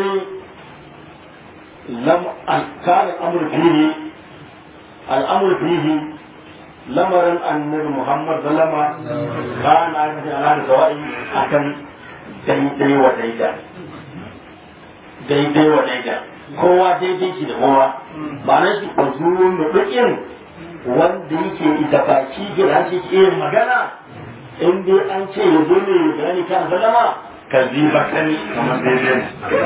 lam kanin amurci ne al'amur fihi lamarin annabi Muhammad sallama kana ainihin ala da sawai akan daidai wa daida daidai wa daida kowa daidai ki da kowa ma'anar shi ko zuwa mutukin wanda yake ita baki gida shi ke yin magana in dai an ce ya zo ne ya gani kan sallama ka ziba kani kamar daidai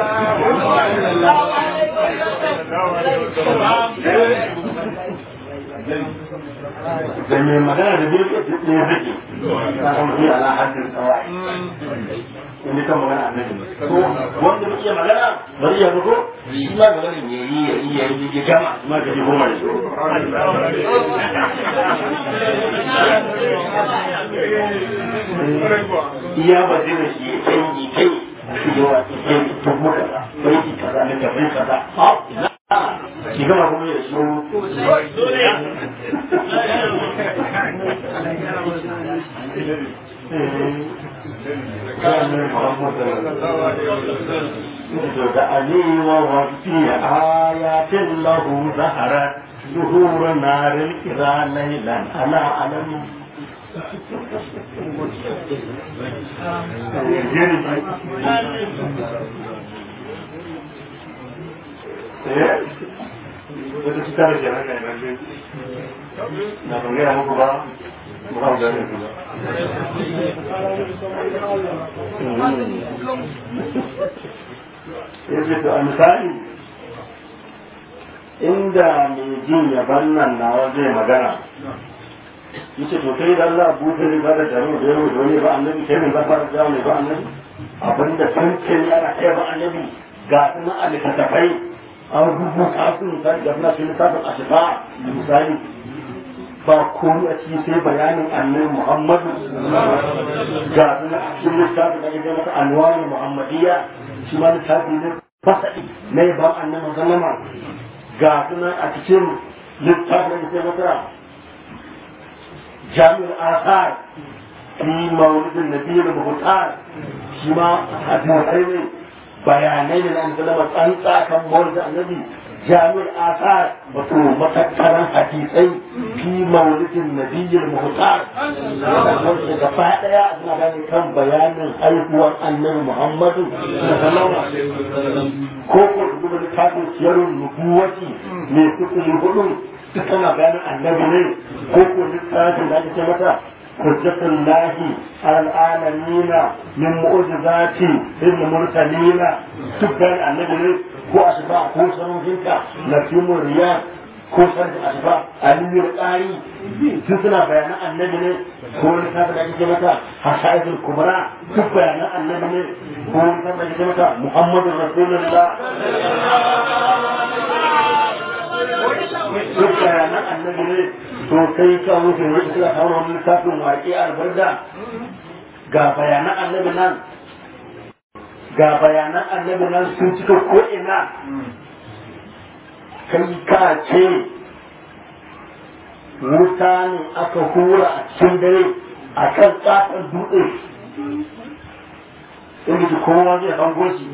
da mai magana da bai ne ya zake ta kuma yi ala haddin tsawai in kan magana annabi ko wanda bai iya magana bari ya rugo shi ma magana ya yi ya yi ya yi ya gama ma ka ji goma da shi iya ba zai da shi ya kai yi kai shi yawa ya kai dubu kaza bai ki kaza ne ka bai kaza ha ki gama kuma ya shi علي ووفي آيات له ظهرت ظهور نار الكرى ليلا أنا أعلم wata cuta da kenan kai nan na ban gaya muku ba ba ku gane ku ba yace to a misali inda mai jin yaban nan nawa zai magana yace to kai da Allah buɗe ne ba da taro da yau da wani ba annabi kai ne ba fara da ne ba annabi abinda san ce ne ana kai ba annabi ga sunan alkatafai an rubuta su misali ga sunan sun littafin ashifa misali ba komai a cikin sai bayanin annabi Muhammadu ga sunan a cikin littafin da ake masa anwarin Muhammadiyya shi ma littafi ne fasaɗi na yaban annabi sallama ga sunan a cikin littafin da ake masa جامع الآثار في مولد النبي المختار شما حديثين بيانين الآن كلمة أنت كم مولد النبي جامع الآثار وتو متكرا حديثين في مولد النبي المختار gaba daya suna gane kan bayanin haihuwar annabi Muhammadu sallallahu alaihi wasallam ko ko duba littafin siyarun nubuwati ne kutuli hudu duk tana bayanin annabi ne ko ko littafin da ake ce mata hujjatul lahi alal alamina min mu'jizati ibn mursalina duk bayanin annabi ne ko asba ko sanujinka na timur riyad ko sarki asba aliyu qari duk suna bayanan annabi ne ko littafin da ake ce mata hasaidul kubra duk bayanan annabi ne ko littafin da ake ce mata muhammadur rasulullah duk bayanan annabi ne to kai ka wuce wani suka kawo wani littafin waƙe albarda ga bayanan annabi nan ga bayanan annabi nan sun cika ko'ina kai ka ce wuta ne aka hura a cikin dare a kan tsakar dutse inda kowa zai hango shi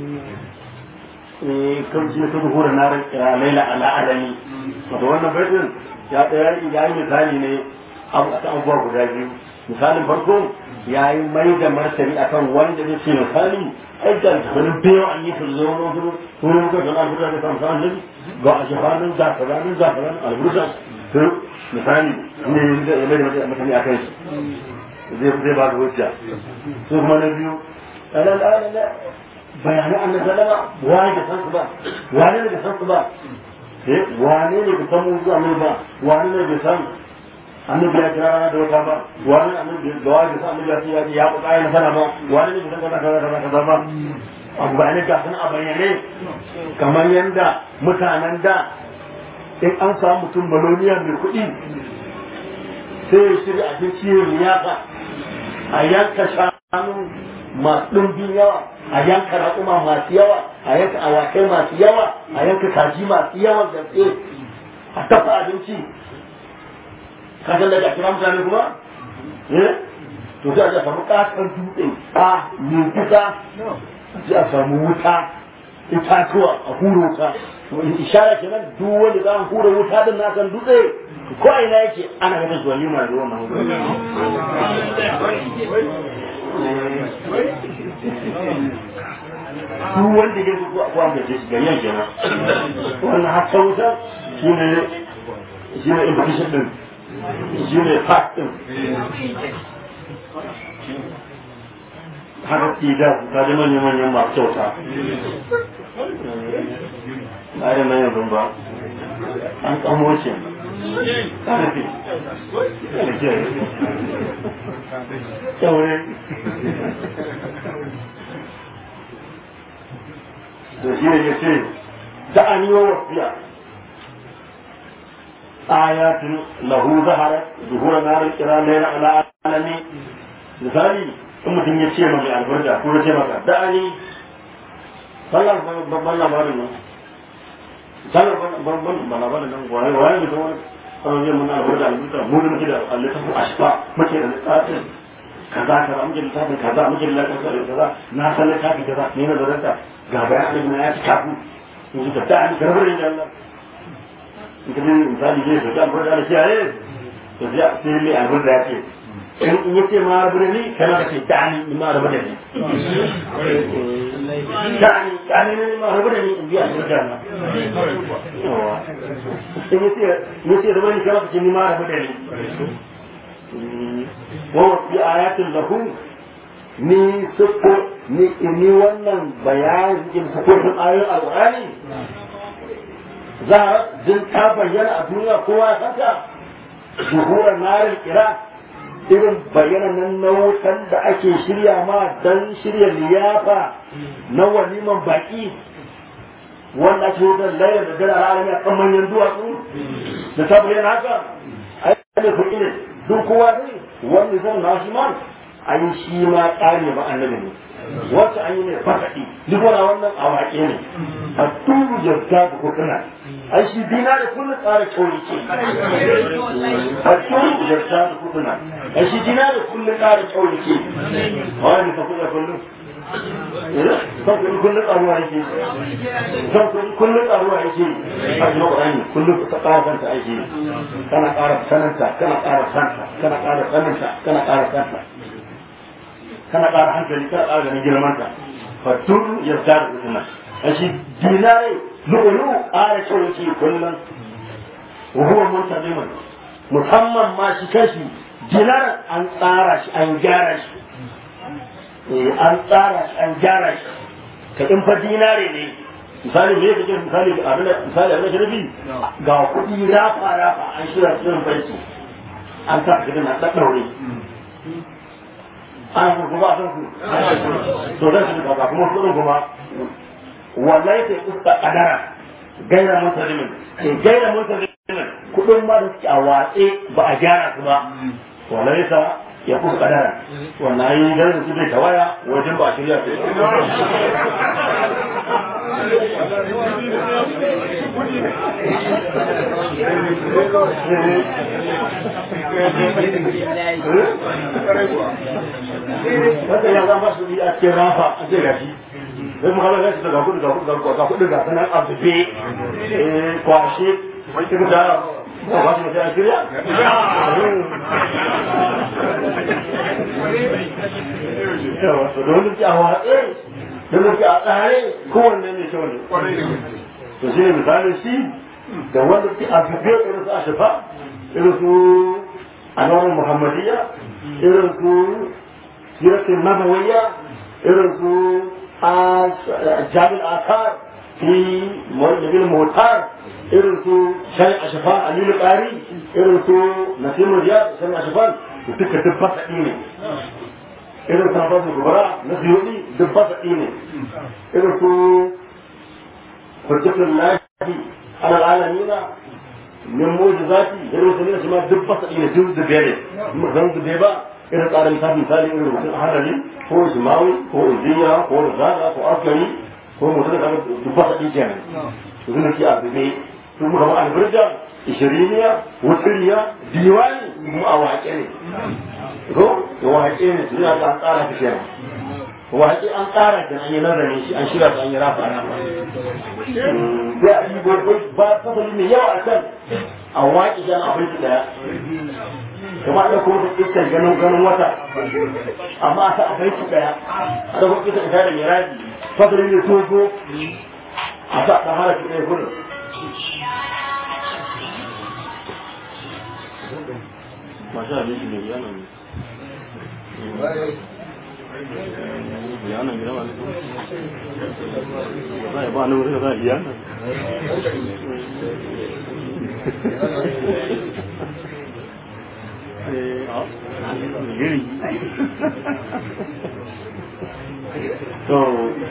kan shi ta duhura na laila ala alami wato wannan baitin ya tsaya ya yi misali ne a kan abubuwa guda biyu misalin farko ya yi mai da martani akan wanda zai ce misali ai da wani biyu an yi fulzo na wasu wurin muka zama alburda da kan sa'an nabi ga a shafanin zafiranin zafiranin alburda to misali ne ya mai da martani akan shi zai ba da hujja su kuma na biyu bayanai an sallama wani da san su ba wani ne da san su ba eh wani ne da san mu zuwa mai ba wani ne da san annabi ya kira rana da wata ba wani annabi da wani da san annabi ya ce ya ya ku kayan sana ba wani ne da san kaza kaza kaza kaza ba abu ba ne ga sun a bayyane kamar yanda mutanen da in an samu mutum baloniya mai kuɗi sai ya shirya abinci ya liyafa a yanka shanu masu ɗumbin yawa a yanka raƙuma masu yawa a yanka awakai masu yawa a yanka kaji masu yawan gaske a dafa abinci ka san daga kira mutane kuma eh to sai a samu ƙasar dutse a mai kusa sai a samu wuta itatuwa a hura wuta ishara kenan duk wanda za a hura wuta din na kan dutse ko ina yake ana ganin zuwa lima da wannan duk wanda ya zuwa ko an gaje shi ga yan kenan wannan har wuta shine shine implication din shine fact din har tida ta da manyan manyan masu kyauta ba da manyan ban ba an kamo shi ƙarfi kyaure da shi ne ya ce da'ani wa wasiya ayatun lahu zahara zuhura narin kira laila ala alami misali in mutum ya ce mai albarda ko ya ce maka da'ani sallar babban labarin nan sallar babban labarin nan waye waye mutum wani kawai zai muna albarda albarda mu da muke da littafin ashfa muke da littafin kaza kaza muke da littafin kaza muke da littafin kaza na san littafin kaza ne na zaranta ga bayanin na ya ci kafin in ji tafiya an karbar da Allah in ka misali zai tafi albarda da kiyaye to sai mai albarda ya ce in yace ma rabu da ni kana ka ce dani ni ma rabu da ni sha'ani sha'ani ne ma rabu da ni in biya shi da yawa in yace yace da wani kama kace ni ma rabu da ni wa fi ayatin lahu ni sukko ni ni wannan bayani in sukko ayoyin alqur'ani za a jin ta bayyana a duniya kowa ya saka zuhurar narin kira irin bayyana nan na wutan da ake shirya ma don shirya liyafa na waliman baki wanda ake yi don layar da dara alami a kan manyan duwatsu da ta bayyana haka a yi ne kuɗi ne duk kowa ne wanda zan na shi ma a yi shi ma ƙari ba annabi ne wacce an yi ne fasaɗi duk wani wannan a waƙe ne a turu jarta da kuɗina ai shi dina da kullum tsara kyauri ce a turu jarta da kuɗina ai shi dina da kullum tsara kyauri ce a wani ka kuɗa kullum kan kuɗi kullum tsaruwa yake kan kuɗi kullum tsaruwa yake a cikin ƙwarani kullum ka ƙara kanta ake kana ƙara sananta kana ƙara santa kana ƙara sananta kana ƙara santa kana ƙara hankali kana ƙara ganin girmanta fatun ya tsara kuɗina a shi dinare lu'ulu ƙara kyau yake kullum wa huwa muntazimun musamman ma shi kashi dinaran an tsara shi an gyara shi an tsara shi an gyara shi ka in fa dinare ne misali me yake misali abin da misali abin da shirabi ga kuɗi rafa rafa an shirya shirin banki an sa gidan na ɗaɗɗaure an kuma ba san su to dan su ka kuma su kuma wallahi sai usta kadara gaira musalimin sai gaira musalimin kudin ma da suke a watse ba a gyara su ba wallahi sa ya kusa kadara wannan yi garin su zai tawaya wajen ba a shirya su wanda ya zama su a cikin rafa a ce gashi sai mu kala gashi ga kudu ga kudu ga kudu ga sanan azube kwashe wani da ba ba shi mutum a shirya yawa so da wani a watse da wani a tsare kowanne ne kyau ne to shi ne misalin shi da wanda ke a zube irin su a shafa irin su anwar muhammadiyya irin su siratin nabawiyya irin su jami'in akar fi mawajibin motar irin su shan ashafa alilu ƙari irin su nasimu riyad shan ashafan duka duk fasaɗi ne irin su hafazu gubara na ziyoni duk fasaɗi ne irin su hujjatun lahi ala alamina min mujizati irin su ne shi ma duk fasaɗi ne duk zube ne zan zube ba irin tsarin misali misali irin rubutun hadari ko jimawi ko uziya ko rizada ko askari ko mutum da duk fasaɗi kenan su zuna ki a zube su muka ma albirja ishiriniya wutiriya diwani mu a waƙe ne ko da waƙe ne su yana an tsara ta kenan waƙe an tsara ta an yi nazarin shi an shirya ta an yi rafa ana ba sai a yi gobe ba fasali mai yawa a kan a waƙe shi an abinci daya kamar da kuma da iskar ganin ganin wata amma a sa abinci daya a da kuma iskar ita da miraji fasali ne togo a sa ɗan harafi ɗaya kullum Masha Allah shi ne yana ne. Yana gida ba ne. Ba ya ba ni wurin da yana. Eh, a. Giri. to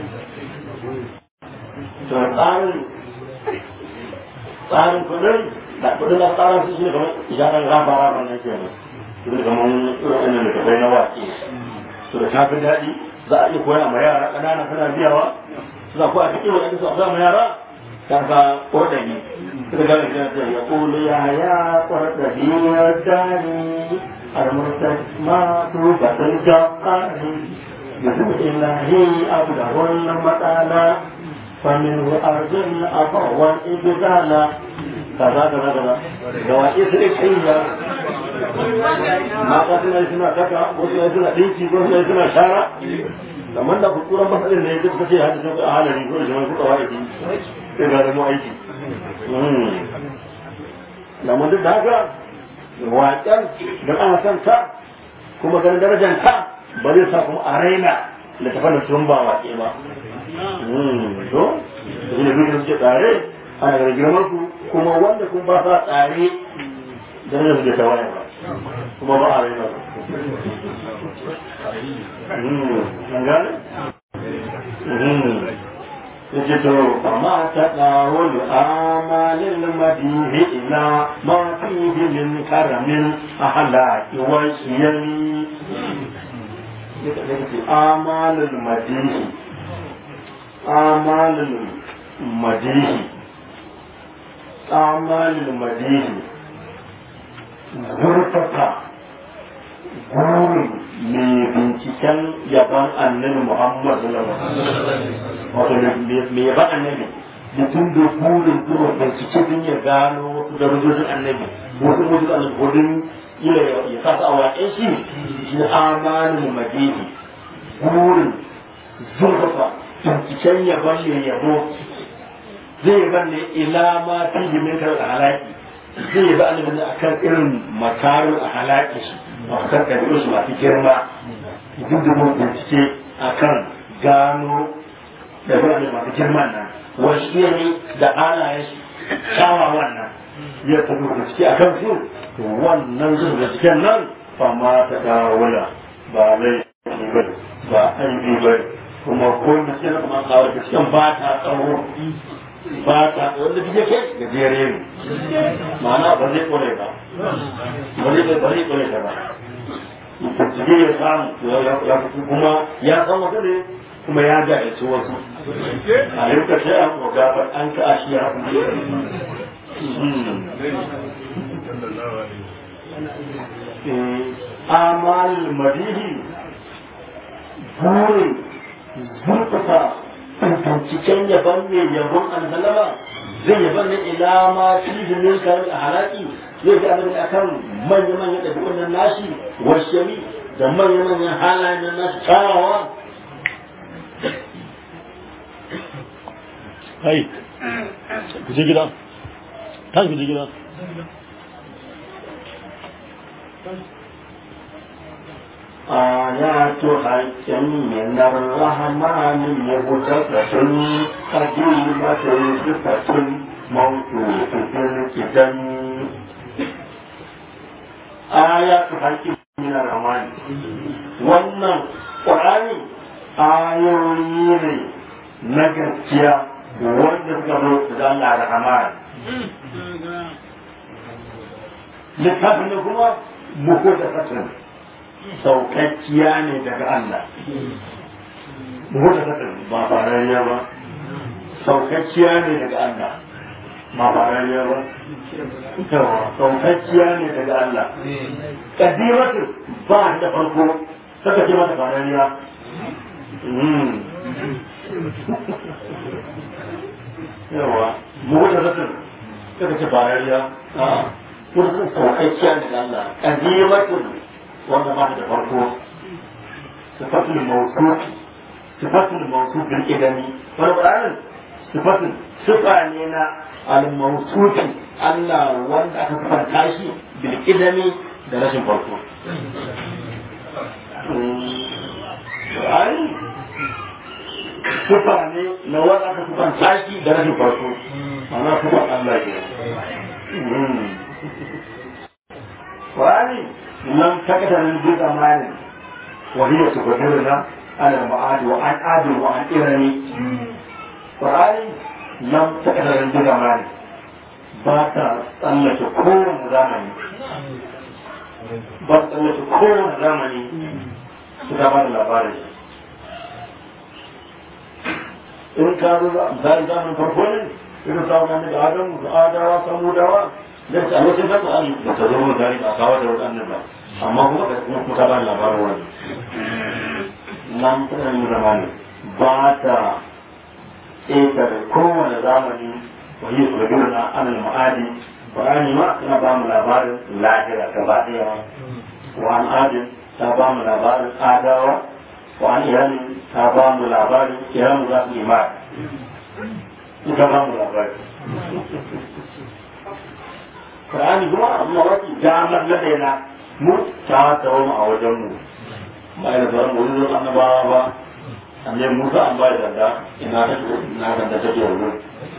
to tsarin tsarin kudin da kudin da tsarin su shi kamar isharar rafa rafa na ke nan su ne kamar irin da kabai na waƙe su da shafi daɗi za a iya koya ma yara ƙanana suna biyawa suna koya cikin wani su a sa ma yara ta ka ƙordani suka gane shi na ya ƙulu ya ya ƙordani ya dani al-murtad ma tu batul jaqani بسم الله أبلغ المطالة فمنه أرجو الأفا والإبدال كذا كذا كذا جوائز الإكحية ما قسم اسمها كذا وسم اسمها ديكي وسم اسمها شارع amma da kukuran masalin ne duk kace hadisi ko halari ko jama'a ko kawai sai ga da mu aiki da mun duk da haka waƙen da ana son ta kuma ganin darajar ta ba zai sa kuma a raina littafan da sun ba waƙe ba to shi ne duk da suke tsare ana ganin girman su kuma wanda kuma ba sa tsare darajar su da tawaye ba kuma ba a raina ba an gane? yake to amma ta ɗawon amalin madihi ila ma fihi min karamin ahlaki wa shiyami amalin madihi amalin madihi amalin madihi zurfafa gurin mai binciken yaban annabi Muhammad sallallahu alaihi wasallam wato mai yaban annabi mutum da burin zuwa bincike din ya gano wasu darajojin annabi wasu mutum annabi gudun ila ya sa a waƙe shi shi amanin madini burin zurfafa binciken yaban mai yabo zai yaban ne ila ma fi jimin kar halaki zai yabi annabi ne akan irin makarin a halaki shi a kan ɗabi'u su masu girma duk da mun bincike a kan gano ɗabi'u ne masu girman nan wasu ne da halayen kyawawan nan ya tafi bincike a kan su to wannan zuwa binciken nan ba ma ta dawula ba laifi ba ba aibi ba kuma ko bincike na kuma kawo binciken ba ta tsawo ba ta wanda duk yake gajere ne ma'ana ba zai kore ba ba zai ba zai kore ta ba bincike ya samu ya fito kuma ya san wata ne kuma ya ga ya ci wasu a yau ka ce an koga ba an ka ashi ya fi amal madihi burin zurfafa binciken yaban mai yabon albalama zai yaban ne ila ma fi min kayan a halaki zai ga abin akan manya-manyan ɗabi'un nan nashi washami da manya-manyan halayen nan nashi kyawawa Hai, ku je gida, ta ku je gida. آيات حق من الرحمن مهتفة قديمة صفة موصوف في الكتاب آيات حق من الرحمن wannan ƙwarani ayoyi ne na gaskiya wanda suka zo da Allah rahman littafin da kuma muku da fatin saukakkiya ne daga Allah. Mutu ta ba farariya ba, saukakkiya ne daga Allah, ba farariya ba. Yawa, saukakkiya ne daga Allah. Kadimatu ba da farko, saka ce mata farariya. Yawa, mutu ta saka ce farariya. Mutu saukakkiya ne daga Allah. Kadimatu wanda ba da farko sifatul mawsuf sifatul mawsuf bil idami wani ƙuranin sifatul sifa ne na al mawsuf Allah wanda aka farka shi bil idami da rashin farko Ƙurani sifa ne na wanda aka farka shi da rashin farko ana sifan Allah ke Ƙurani لم تكتر من بزمان وهي تقدرنا على المعاد وعن عاد وعن إرمي قرآن لم تكتر من بزمان باتا tsallake kowane zamani ba tsallake kowane zamani su ta ba da labarin in ka zo zai zamanin farko ne irin samun da adamu da adawa samudawa da ta wasu ba ta da ta zo da a kawo da wadannan ba amma kuma da kuma kuma ta ba labarin wani nan tana yi zamani ba ta ƙetare kowane zamani wa yi su na anil ma'adi bayani ma tana ba mu labarin lahira gaba ɗaya wa an adin ta ba mu labarin adawa wa an iyalin ta ba mu labari kira mu za su imani ita ba mu labari Qur'ani kuma amma wani damar na daina mu ta tawo mu a wajen mu ba da sauran mu zuwa annabawa ba annabi Musa an ba da danda ina ta ina da take yanzu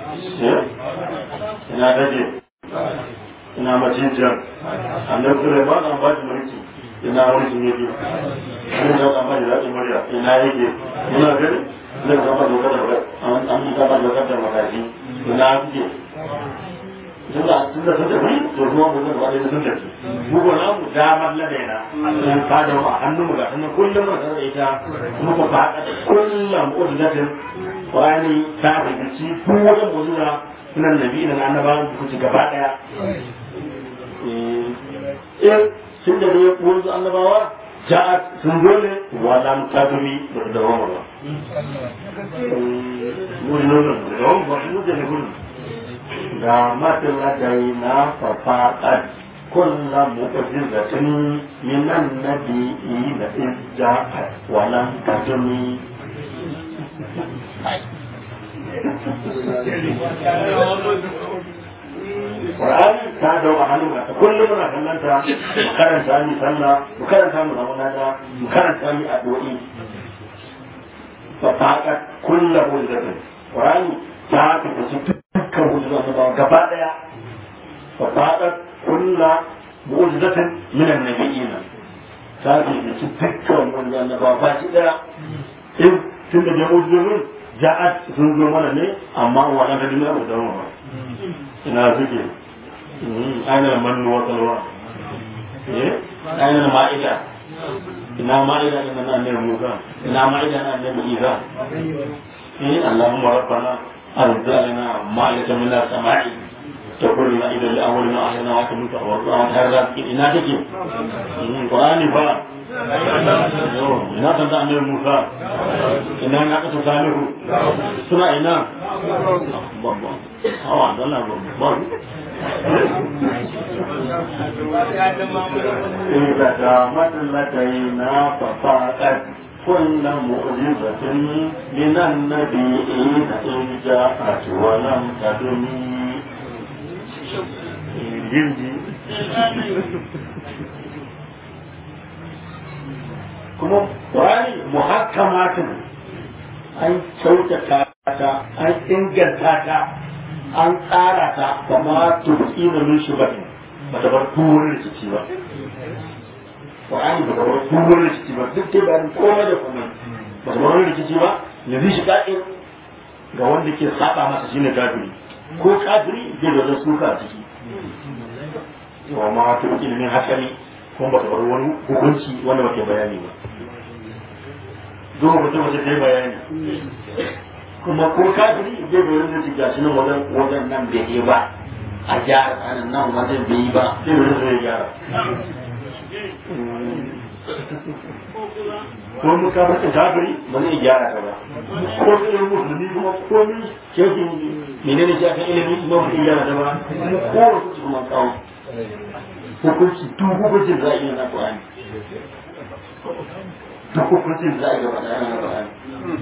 ina take ina macijiyar annabi Sulaiman an ba shi mulki ina mulki ne ke an da an ba shi zaɓin murya ina yake ina gani zai kama dokar da an yi kama dokar da makashi ina suke tun da tun da sun tafi to kuma mu zan wani sun tafi mu ko namu damar ladaina sun fada mu a hannun mu ga sanan kullum mu tare da ita kuma ku faɗa kullum uzlatin qur'ani ta rubuci ko wajen muzura sunan nabi na annabawan ku ci gaba daya eh sun da ne wanzu annabawa ja'at sun dole wa lam tadumi da da wama ba mu ne nan da wama ba mu da ne kullum ga matsaladai na fafaɗar kulla mu'ajizatin minan nabi'i na izja walan kadumi Qur'ani ta da wa hannu ga kullum muna kallanta mu karanta mi sallah mu karanta mu zama nada mu karanta mi addu'o'i fa faqat kullu mu'jizatin Qur'ani ta fita dukkan hujjar annabawa gaba daya fa faqat kullu mu'jizatin min an-nabiyina ta fi dukkan hujjar annabawa ba shi daya in tun da mu'jizun ja'at sun zo mana ne amma wa da duniya ba da ba ina suke ainihin mannu wa salwa ainihin ma'ida ina ma'ida ina na annabi musa ina ma'ida na annabi isa eh allahumma rabbana أرزقنا مائدة من السماء تقول لنا إذا لأولنا أهلنا وأتمنت أورطنا وتهرزا إنا تكي القرآن فا إنا تنتع من موسى إنا ناقة صالح سنة إنا بابا هوا عبد الله بابا إذا قامت لدينا ففاقت كل معجزة من النبيين إن جاءت ولم تدم جلدي kuma ƙwari muhakkamatin an kyautata ta an inganta ta an tsara ta kama turki da min shubahin ba ta bar tuwon rikici ba Qur'ani ba kamar kuma rikici ba duk dai bayan komai da komai ba kamar rikici ba ya zai shi ka'in ga wanda ke saba masa shine kafiri ko kafiri zai da wajen suka a ciki wa ma ta ilimin hasali kuma ba ta bar wani hukunci wanda ba ke bayani ba zuwa mutum wace ta yi bayani kuma ko kafiri zai da wani ciki gashi nan wajen wajen nan bai yi ba a gyara tsanin nan wajen bai yi ba zai wani zai gyara ko mu ka mata kafiri ba zai gyara ta ba ko sai musulmi kuma ko ni shehi menene shi akan ilimi kuma ba zai gyara ta ba ko wasu su kuma kawo hukunci duk hukuncin za a yi na Qur'ani duk hukuncin za a yi gaba da yana Qur'ani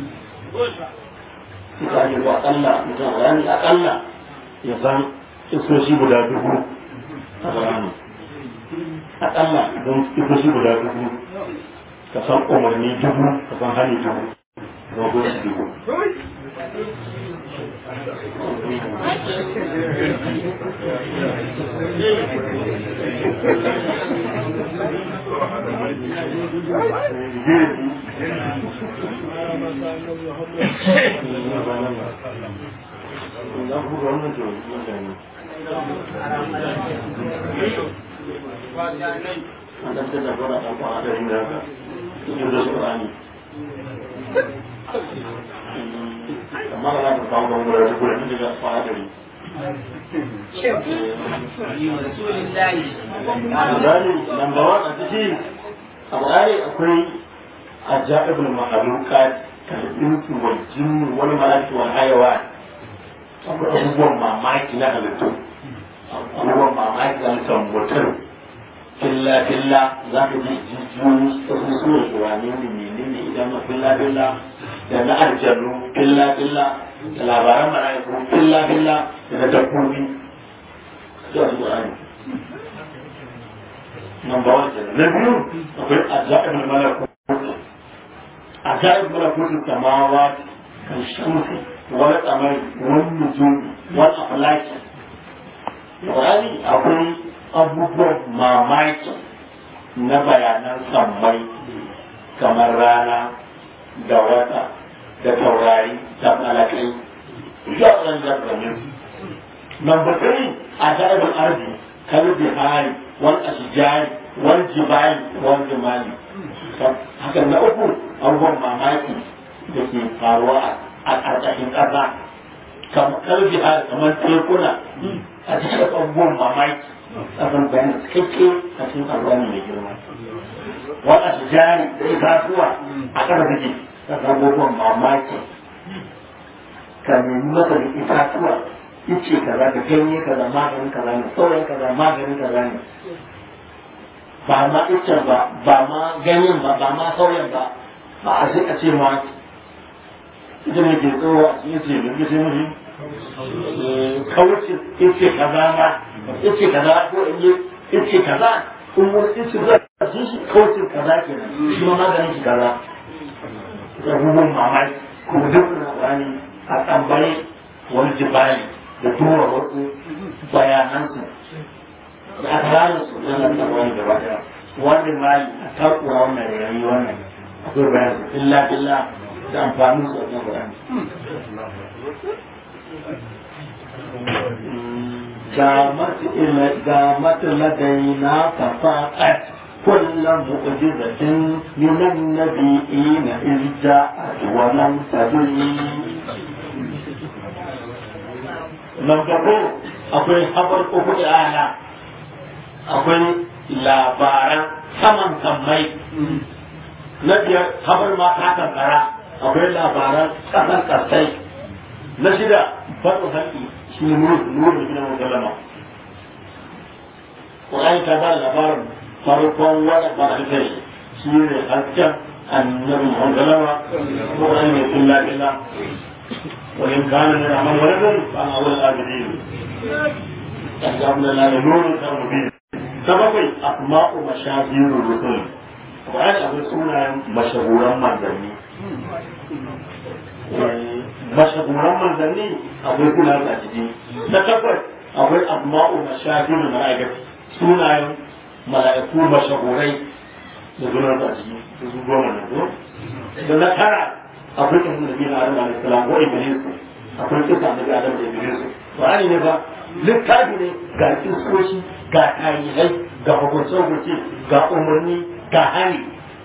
suka yi ba akalla mutum Qur'ani akalla ya san isoshi guda dubu a Qur'ani akalla don isoshi guda dubu ka san umarni dubu ka san hani dubu rogo shi dubu an ɗan ta zafara ɗan kwana da yin haka cikin da Qur'ani amma ba za ka kawo ban wurin da gurin daga kwana da yin Misali, lamba wa a ciki a Qur'ani akwai ajaibul makhluqat kalbinsu wal jinni wal malaki wal hayawan akwai abubuwan mamaki na halittu abubuwan mamaki na halittar mutum filla filla za ka ji jijiyoyi su suna shuwane ne menene idan ma filla filla da na aljannu filla filla da labaran mala'iku filla filla da na dabbobi da su Qur'ani number one kenan na biyu akwai ajaibul malakut ajaibul malakut samawat kan shamsi wal qamari wan nujum wal aflaki Qur'ani akwai abubuwan mamaki na bayanan sammai kamar rana da wata da taurari da malakai ya ɗan zargamin number three ajaibul arzi kalli bihari wal ashjari wal jibali wal jimali haka na uku abubuwan mamaki da ke faruwa a ƙarƙashin ƙasa kamar bihari kamar tekuna a cikin abubuwan mamaki abin bayan cikakke a cikin alwani mai girma wal ashjari da itatuwa a ƙasa take da abubuwan mamaki ka nemi masa da itatuwa yace kaza da ganye kaza maganin kaza ne sauran kaza maganin kaza ne ba ma icen ba ba ma ganyen ba ba ma sauran ba ba a sai a ce ma ita ne ke tsoho a cikin ce da ce mafi kawuce ice kaza ma ice kaza ko in yi ice kaza in wani ice zai shi shi kawuce kaza ke nan shi ma maganin shi kaza abubuwan mamaki kuma duk na wani a tambaye wani jibali da tura wasu bayanansu da aka gane su na nan wani gaba daya wani mali a takura wannan yayi wannan akwai bayan su illa illa da amfanin su a kan Qur'ani قامت إلى قامت لدينا ففاقت كل معجزة من النبيين إذ جاءت ولم تدل nan gabo akwai habar uku da ana akwai labaran saman sammai na biyar habar ma ta kankara akwai labaran kasan kasai na shida faɗin haƙi shi ne nuru gina musulama ƙur'ani ta ba labarin farkon wani ɓarfi shi ne hasken annabi musulama ƙur'ani mai kulla illa وإن كان من أمر ولد فأنا أول الآبدين أحجابنا لا نور مبين سبب أسماء مشاهير الرسل وأن أقول سنة مشهورا منزلي مشهورا منزلي أقول كل هذا أجدي نتفر أقول أسماء مشاهير الملائكة سنة ملائكة مشهورين نقول هذا أجدي نقول هذا أجدي akwai kan nabi na adam alaihi salam wa iblis akwai kisa nabi adam da iblis qur'ani ne ba littafi ne ga kisoshi ga tarihai ga hukunce hukunce ga umarni ga hali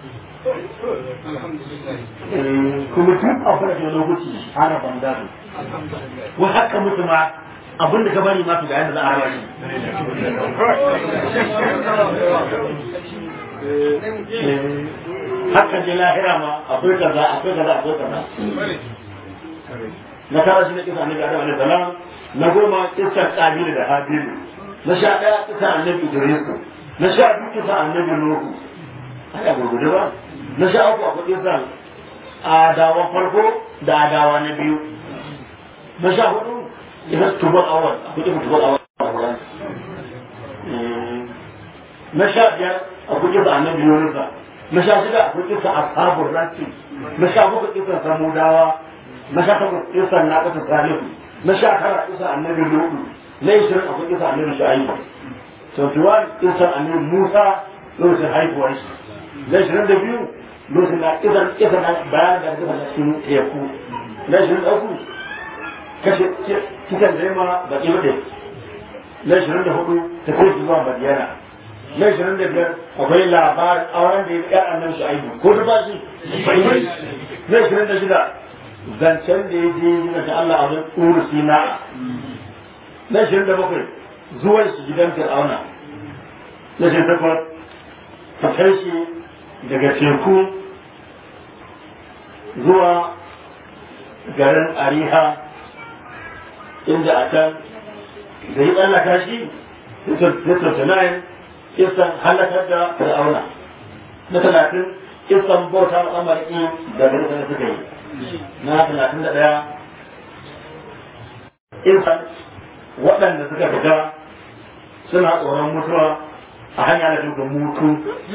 kuma duk abu da ke lokaci ana banda su wai haka mutu ma abinda ka bari ma su ga yadda za a raba shi haka je lahira ma akwai kaza akwai kaza akwai kaza na tara shi na kisa annabi adam alaihi salam na goma kisar kabil da habil na sha daya kisa annabi idris na sha biyu kisa annabi nuhu haka gurgudu ba na sha uku akwai kisa adawa farko da adawa na biyu na sha hudu kisa tubar awal akwai kisa tubar awal na sha biyar akwai kisa annabi yunusa na sha shida akwai kisa ashabul rasi na sha bakwai kisa samudawa na sha takwas kisa na kasa salihu na sha tara kisa annabi lutu na ishirin akwai kisa annabi shu'aibu to tuwan kisa annabi musa lokacin haihuwar shi na ishirin da biyu lokacin da kisa kisa na bayan da kisa na cikin teku na ishirin da uku kashe kisan da yamma baki bade na ishirin da hudu ta kai zuwa madiyana na ishirin da biyar akwai labarin auren da ya ƙyar annan shi aibu ko ta bashi na ishirin da shida zancen da ya je yi da Allah a wani tsuru sina na ishirin da bakwai zuwan shi gidan fir'auna na ishirin da takwas fitar shi daga teku zuwa garin ariha inda a can da yi tsallaka shi 39 kisan halakar da fir'auna na talatin kisan bauta al'amarki da gari suka yi na talatin da ɗaya kisan waɗanda suka fita suna tsoron mutuwa a hanya da duka mutu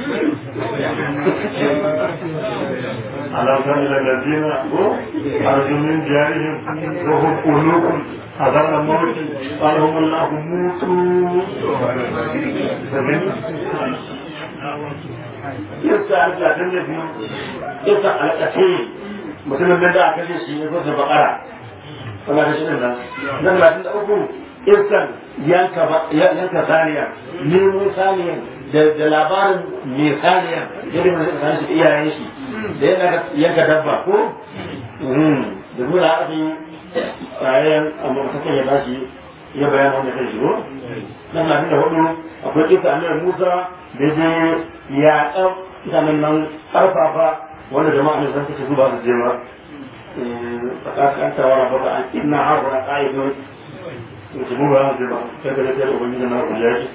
على سبيل الذين خرجوا من ديارهم وهم قلوب حذر الموت قال لهم الله موتوا yasa talatin da biyu yasa alƙace mutumin nan da aka kashe shi ya zo bakara wala da shirin nan na talatin da uku isan yanka saniya nemo saniya da labarin mai saniya yadda mai saniya shi iyayen shi da yana yanka dabba ko da nuna aka yi tsayen amma mutum ya tashi ya bayan wanda kai shigo na talatin da hudu akwai kisa annabi musa da je ya ɗan mutanen nan ƙarfafa wanda jama'a ne zan kace su ba su je ba tsakakan tawara ba an inna haɗu na ƙa'idon mutu mu ba su ba sai ka zai ubangiji na kula shi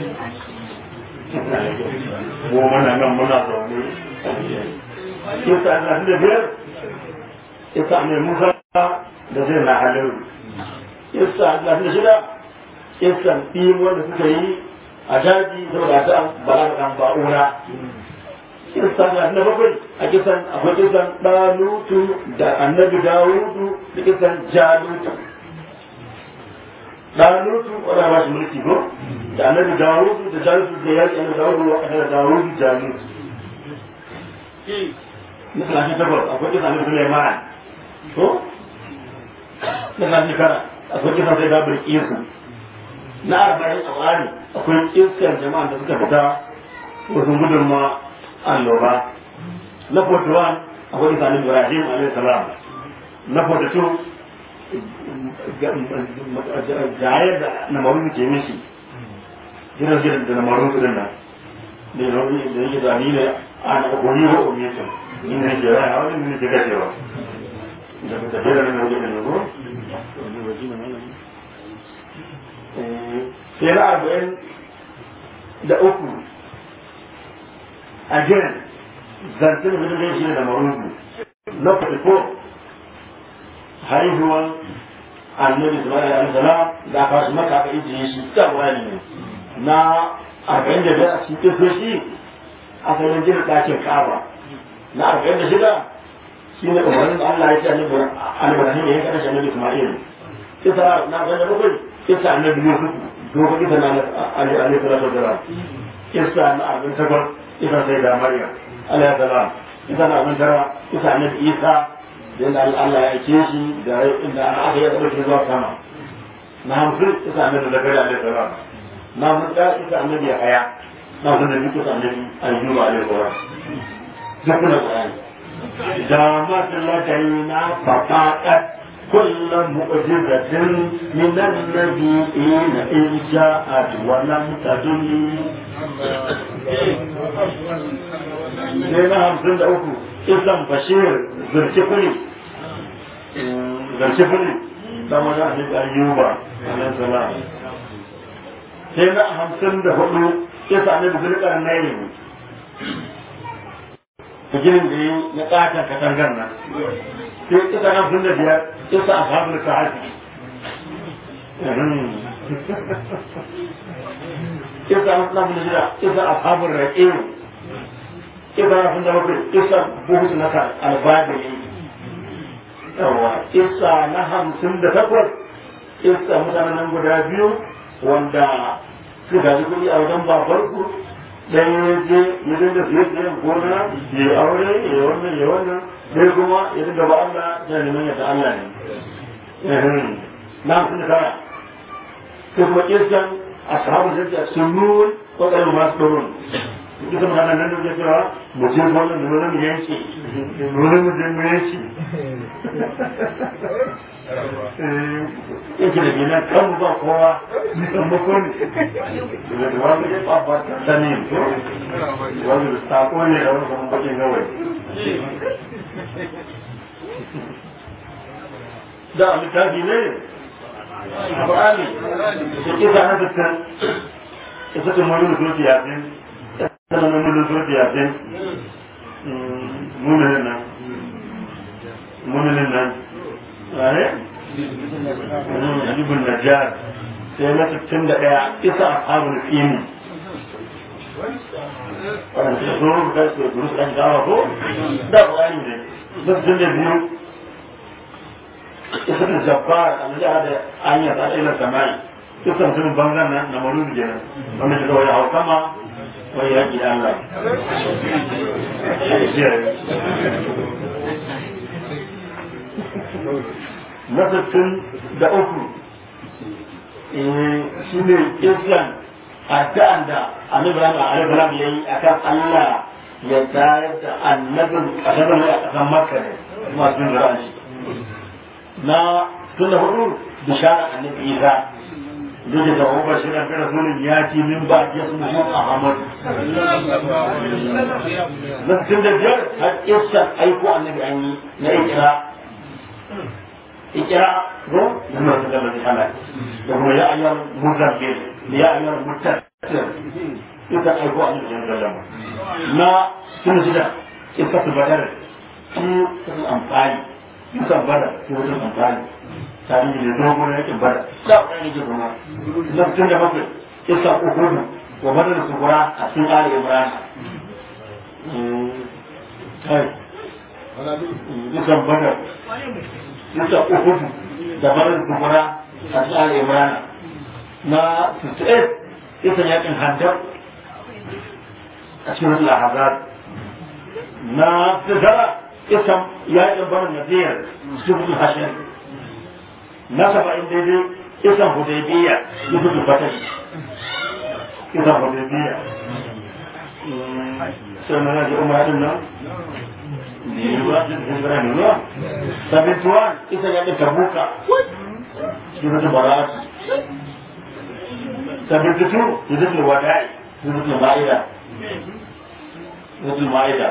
mu mana nan muna zaune kisa na da biyar kisa ne musa da zai na halin kisa na da shida kisan ɗin wanda suka yi a daji saboda ta bala da ba'ura kisan na bakwai a kisan akwai kisan ɗalutu da annabi dawudu da kisan jalutu ɗalutu wadda ba shi mulki ko da annabi dawudu da jalutu da yaƙi annabi dawudu wa ƙasar dawudu jalutu na talatin takwas akwai kisan annabi suleiman ko na talatin kara akwai kisan sai dabar isu na arba'in a tsari akwai iskar jama'a da suka fita wasu gudun ma annoba na 41 akwai isa ibrahim alaihi salam na 42 jayar da na maru ke mishi gidan gidan da na maru su dinnan da yi da yi da ni ne a na kokoni wa umiyatin ni ne ke raya wani ne ke gashewa da ta tafiya da na wajen da ne ko sai na arba'in da uku again zancen da zai shi da marubu na farko haihuwan annabi ismail alaihi salam da aka wasu maka aka ijiye shi ta wani ne na arba'in da biyar a cikin kisoshi aka yi jin ɗakin kaba na arba'in da shida shi ne umarnin da Allah ya ce annabi Ibrahim ya yanka shi annabi Ismail kisa na arba'in da bakwai kisa annabi Yusuf dogon kisa na alaihi salatu wasalam kisa na arba'in takwas kisa sai da Maryam alaihi salam kisa na arba'in tara kisa annabi Isa da yadda Allah ya aike shi da inda aka yi ɗauke zuwa sama na hamsin kisa annabi Zakariya alaihi salam na hamsin ɗaya kisa annabi Yahaya na hamsin da biyu kisa annabi Ayyuba alaihi salam duk kuna Qur'ani دامت لدينا فقاءت كل معجزة من النبيين إن جاءت ولم تدل Sai hamsin da uku, Islam Bashir zurci kuli, zurci kuli, da wani ahli ayyuba, alaihi salam. Sai na hamsin da hudu, Isa ne da zulkar nayi ginin da yi na ƙaton katangar nan sai ita hamsin da biyar ita a samun sa'adi ita hamsin da shida ita a samun raƙe ita hamsin da bakwai ita buhutu na albabili yawa ita na hamsin da takwas ita mutanen nan guda biyu wanda su gaji kuɗi a wajen babarku dan ya je ya dinga siye siye gona ya aure ya wannan ya wannan sai kuma ya dinga ba Allah ya neman yadda Allah ne na sun da kara sai kuma kirkan ashabu da sunnun ko da masu turun duka mutanen nan da ke cewa mu ce wannan da wannan yanki wannan mu je mu yanki yake da gina kan ba kowa nisan makon da da wani ya babbar ta sani to wani da sako ne da wani kuma bakin gawai da littafi ne a ba'ali da kisa na fitan ita ce mulul surti yasin ita ce mulul surti yasin mululin nan mululin nan wane Habibun Najjar sai na 61 isa ashabul fini wannan su zo da su duru su dan gawa ko da bayani ne da sun da biyu isa da jabbar an da da anya ta ila samai isa mutum bangan nan na marudu kenan wanda shi kawai hau kama wai ya ki Allah na sittin da uku shi ne islam addu'an da annabi Ibrahim alaihi ya yi akan Allah ya tayar da annabin kasar da a kasan Makka ne masu jin ra'ayin shi na tun da hudu bishara annabi Isa duk da wa bashiran bi rasulin yati min ba ya su mu Ahmad na tun da biyar har islam aiko annabi an yi na ikra ikra ko da da da da kuma ya ayyar muzabbir ya ayyar mutassir ita aiko a cikin sallama na tun shida ita su badar shi sun amfani ita bada shi wajen amfani tare da dogon yakin bada da wani yake kuma na tun da bakwai ita uhudu wa badar su kura a cikin ali imran kai ita badar ita uhudu da badar su kura a cikin ali imran na 68 ita yakin handar a cikin wasu lahazar na tazara ita yakin barin naziyar cikin wasu hashen na saba'in daidai ita hudaybiya ita su fatashi ita hudaybiya sai na naji umarin nan ne ba su da hijira ne ba sabituwa ita yakin tabuka cikin wasu bara'atu تبدتو يدخل الوداعي يدخل المائدة يدخل المائدة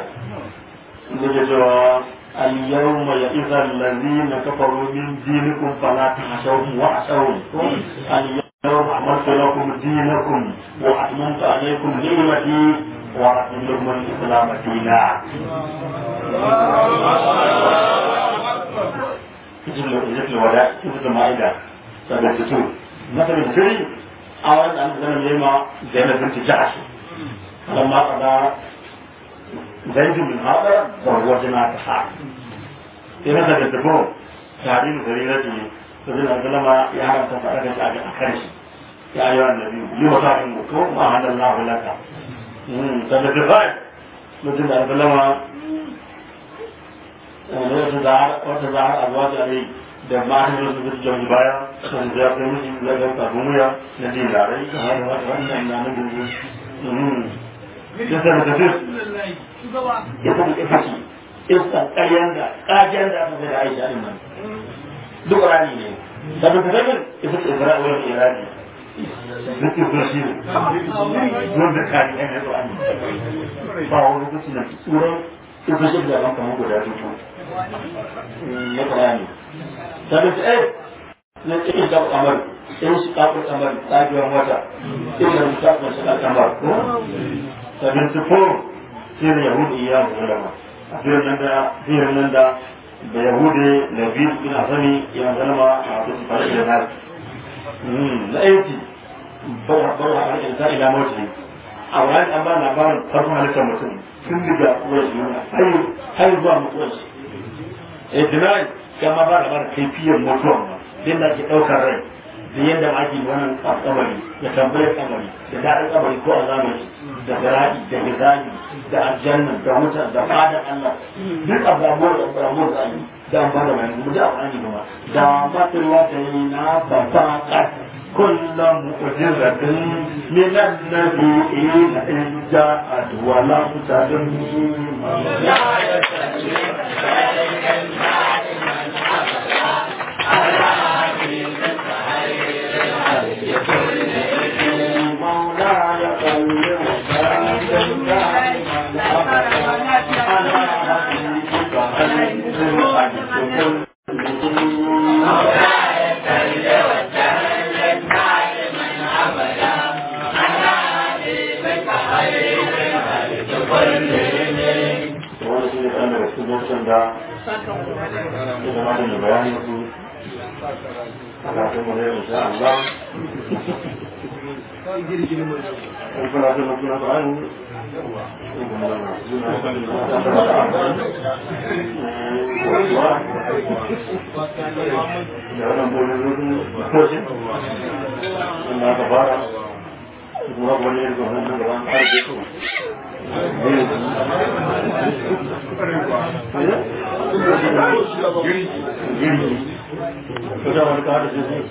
اليوم يئس الذين كفروا من دينكم فلا تخشوهم واخشوهم اليوم أكملت لكم دينكم وأتممت عليكم نعمتي ورحمت لكم الإسلام دينا يدخل الوداع يدخل المائدة تبدتو مثل الفري أولا أن زمن يما زينب بنت جحش لما قضى زيد بن هذا زوجنا تسعة في مثل الدبور تعليم سريرته فزين الظلمة يعلم تفعلك أكرش يا أيها النبي لما تعلمكم ما هذا الله لك فبالدفاع مثل الظلمة وتزعر أزواج أبي da matan da suka cikin baya sun ja kai musu da ga kafin wuya na dinarai da har wannan na nan gudu ya sa da tafsir ya kuma ita ce ista ƙaryan da ƙajiyar da aka da Aisha din nan duk rani ne da da tafsir ita ce Isra'ila da Iraki duk da shi don da kari ne to an ba wani lokaci na tsoron ita ce da ban kamar guda dubu na ƙarani sabit eh na cikin da kamar in shi kafin kamar tsagiyar wata in da musafin shi da kamar ko sabit su ko sai da yahudi iya musulama a fiye nan da fiye nan da da yahudi da biyu ina sani ya musulama a wasu su fara da nasu na aiki bar a rikin sa ila mawuce a wani an ba labarin farkon halittar mutum tun daga uwar shi har zuwa mutuwar shi ijma'i kama ba da bar kaifiyar mutuwa ba din da ke daukar rai da yadda ake wannan kabari da tambayar kabari da daɗin kabari ko azabar da zara'i da gizani da aljanna da wuta da fada Allah duk abubuwan da abubuwan da yi da an bada bayan kuma da abubuwan kuma da matuwa da yi na fafaƙa كل مؤجزة من النبيين إن جاءت ولم تدم لا Allah kaɗan daga cikin lokutan da ya zama da bayanin su a kafin mu ne insha Allah in kuna son na kuna bayani da wannan bolin koshin inda aka fara kuma wani yin zuwa nan da ran ƙarfe su girgi kusa wani kada su su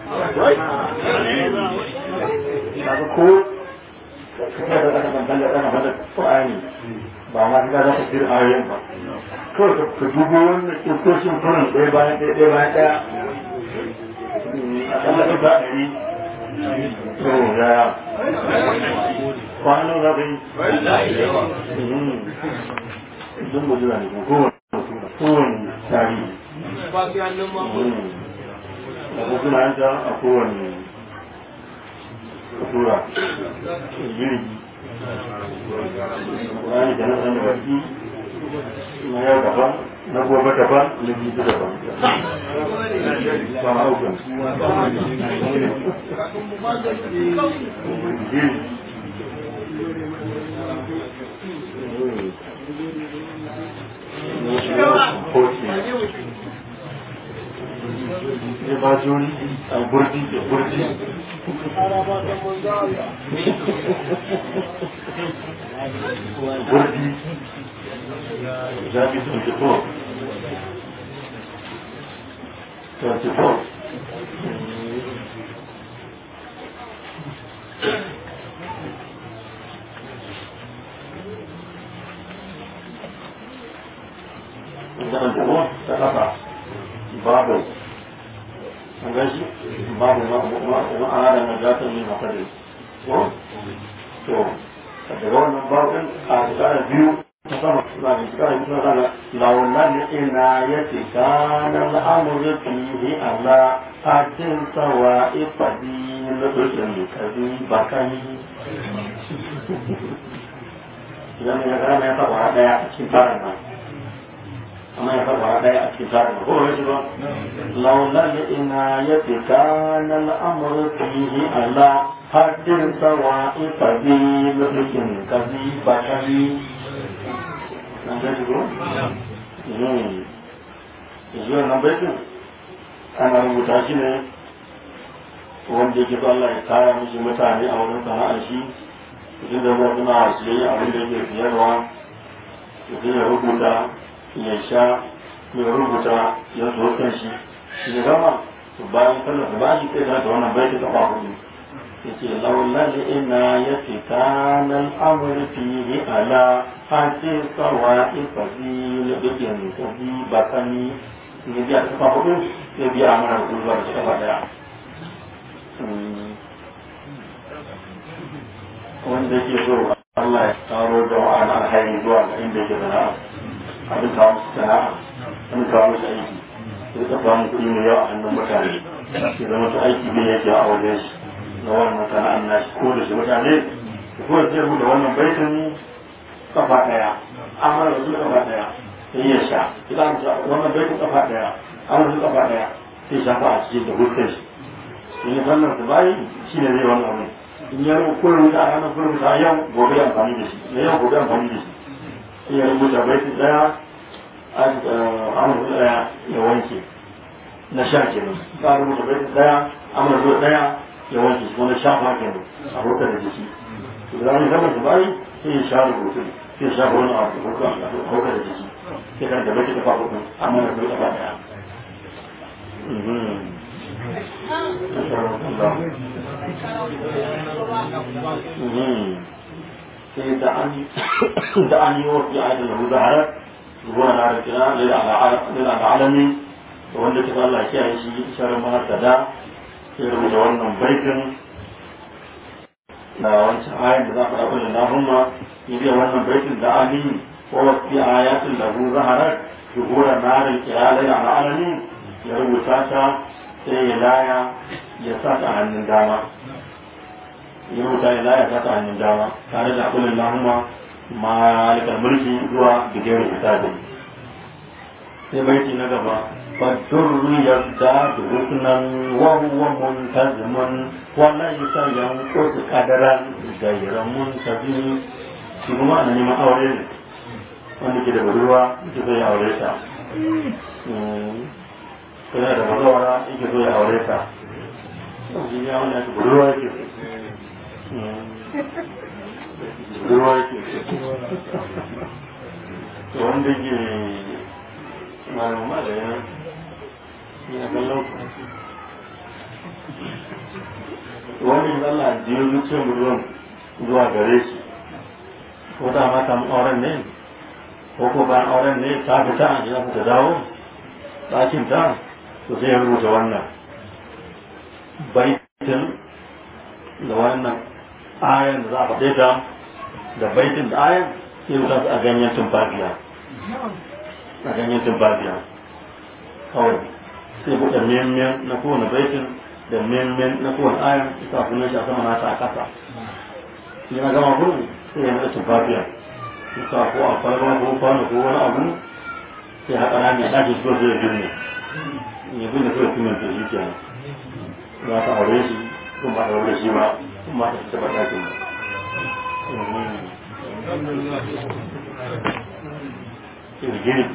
kaga ko kada da kana ban da kana bada Qur'ani ba ma ka za ka jira ayoyin ba kawai ka dubo wannan kirkoshin furin ɗaya bayan ɗaya ɗaya bayan ɗaya a kalla ɗin ba ɗari to ya kwanan za ka yi don mu jira ne kowane kowane tarihi da kuma yanta a kowane tura jirgi wani da na sani baki na yau daban na gobe daban na jibi daban ba ma haukan ya ba jori a burdi da burdi burdi zafi 24 24 Jangan jauh, tak apa. Babu. Anggaji, babu ma'ana na gatan ne makadai. Ko? To, daga wannan babin a tsara biyu ta sama suna da tsara biyu suna launan ina ya ce kanan al'amuri fiye ala hajjin sawa ifadi na dukkan kazi bakani. Idan ya gana ya taɓa ɗaya a cikin tsarin nan. amma ya faɗa ɗaya a cikin tsarin ko wani ba laulan inayati kana al'amru fihi ala haddin sawa ifadi mulkin kazi bakari nan da ko mm zuwa nan baitin ana rubuta shi ne wanda yake so Allah ya kara mishi mutane a wurin sana'ar shi mutum da mu suna siyayya abin da yake siyarwa mutum ya rubuta ya sha ya rubuta ya zo kan shi shi gama to bayan sallar da ba shi kai da wannan baiti kafa hudu yace lawla li ina yati kana al-amr fihi ala hati sawa'i fadil bikin kabi bakani ne biya kafa hudu ya biya amana da zuwa da kafa daya wanda yake so Allah ya karo jama'a na alhairi zuwa ga inda yake sana'a abin kawo musu sana'a an kawo musu aiki sai ka samu kuɗi mai yawa a hannun mutane ya zama su aiki bai yake a wajen shi na wannan sana'an nashi ko da shi mutane ko da zai rubuta wannan baitin kafa ɗaya amma da su kafa ɗaya sai ya sha idan wannan baitin kafa ɗaya amma su kafa ɗaya sai shafa a cikin da hutun shi in ya sallar da bayi shi ne zai wannan abin in ya rubuta ko rubuta a ranar ko rubuta a yau gobe amfani da shi na yau gobe amfani da shi sai ya rubuta baiti ɗaya amurka ɗaya ya wanke na sha kenan ka rubuta baiti ɗaya amurka ɗaya ya wanke shi na shafa kenan a hukar da jiki to da wani zaman da bayi sai ya sha rubutu sai ya shafa wani abu hukar da jiki sai kan da baiti kafa hudu amma da baiti kafa ɗaya sai da an yi wasu ya da zaharar ruwa na da kira lila da alami da wanda kisa Allah ya kiyaye shi sharar mahasada sai rubuta wannan baitin da wancan ayin da za ka ɗaukar da nahumma ya biya wannan baitin da ali ko wasu ayatin da hu zaharar shuhura narin kira lila da alami ya rubuta ta sai ya laya ya sa ta hannun dama ya rubuta ya laya ta hannun dama tare da kullum lahuma malikal mulki zuwa bigirin hisabi sai baiti na gaba فالدر يزداد حسنا وهو منتظم وليس ينقص قدرا غير منتظم shi kuma ana neman aure ne wanda ke da budurwa yake so ya aure ta kana da bazawara yake so ya aure ta shi ya wanda ke budurwa yake budurwa yake to wanda ke malama da yana ya kallon wani Allah jiyo zuciyar budurwan zuwa gare shi ko da ma samu auren ne ko ko bayan auren ne ta fita ya fita dawo ɗakin ta to sai ya rubuta wannan baitin da wannan ayan da za a faɗe ta da baitin da ayan sai rubuta su a ganyen tumfafiya a ganyen tumfafiya kawai sai buɗe miyan na kowane baitin da miyan na kowane ayan ita sunan shi a sama nata a ƙasa yana gama gurin sai ya naɗa tumfafiya suka ko a kwalba ko kwano ko wani abu sai haƙa rami a ɗakin so sai ya birne ya birne so ya fi minta shi kenan za ta aure shi ko ba ta aure shi ba kuma ta taɓa ɗakin ba girki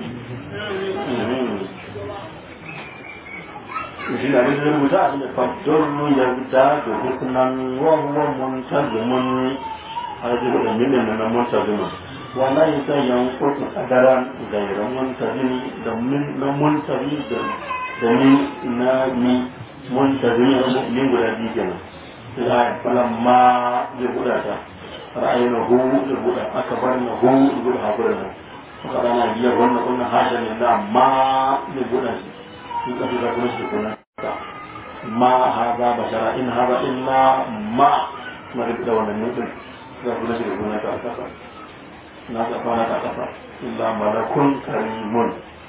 shi na da rubuta a cikin fadon ya fita da hukunan wawan muntazimun hajji da milin na muntazimun wala yi ta yankutu kadaran gairan muntazimi da na muntazimi da ni na ni muntazimi da min guda biyu kenan sai da ya fara ma zai guda ta ra'ayi na hu da guda aka bar na hu da guda hakuri nan aka rana biyar wannan wannan hasha ne da ma zai guda shi in ka fita kuma shi kuna ma haza bashara in haza illa ma ma da wannan nufin za ku nashi da gona ta kasa na ta kwana ta kasa illa malakun karimun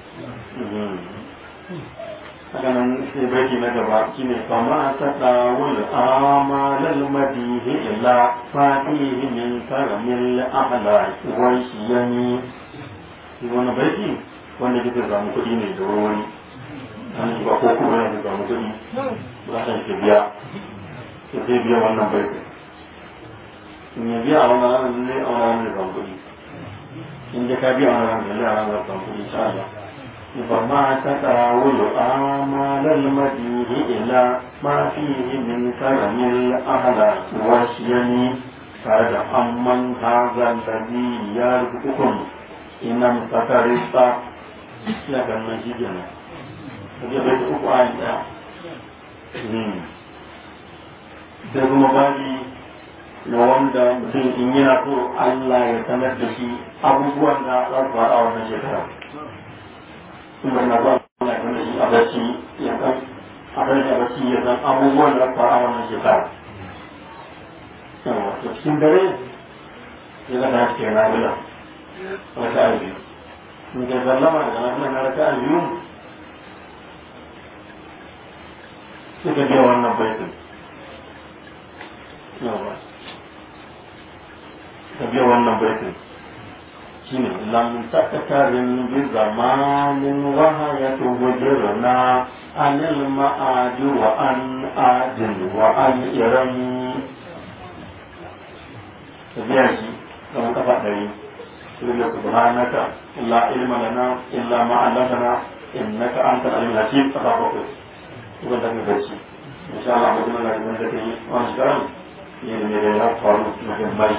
haka nan sai baiti na gaba shine fama ta dawul amalal madihi illa fatihi min karamil ahla wa shiyani shi wannan baiti wanda kike samu kuɗi ne da wani an ba ko kuma yana samu kuɗi ba ta ke biya sai biya wannan baiti in ya biya a wani ranar ne a wani ranar da kuɗi in ya ka biya a wani ranar ne a ranar da kuɗi insha Allah فما تتاول آمال المديه إلى ما فيه من كرم الأهلاك والشيم قد أمن هذا الذي يرزقكم إن امتكرت لكن نجدنا Jadi baik uku aja. Hmm. Da kuma bani na wanda mutum in yana so Allah ya sanar da shi abubuwan da za su faru a wannan shekara. Kuma na ba Allah ya sanar da shi a bacci ya san a sanar da bacci ya san abubuwan da za su faru a wannan shekara. Yawa, to cikin dare ya ga ta cikin nabila. Raka a biyu. In ka sallama daga nabila na raka a biyu suka biya wannan baitin. Yawa. ka biya wannan baitin shine lam takatarin bi zamanin wahayatu wajirna anil ma'adi wa an adin wa an iran ka biya shi kamar kafa ɗari Sirri subhanaka la ilma lana illa ma 'allamtana innaka antal alim hakim kafa bakwai kuma da ka gaci insha Allah mutum na da kai wani shirin ne da ne ya faru muhimmai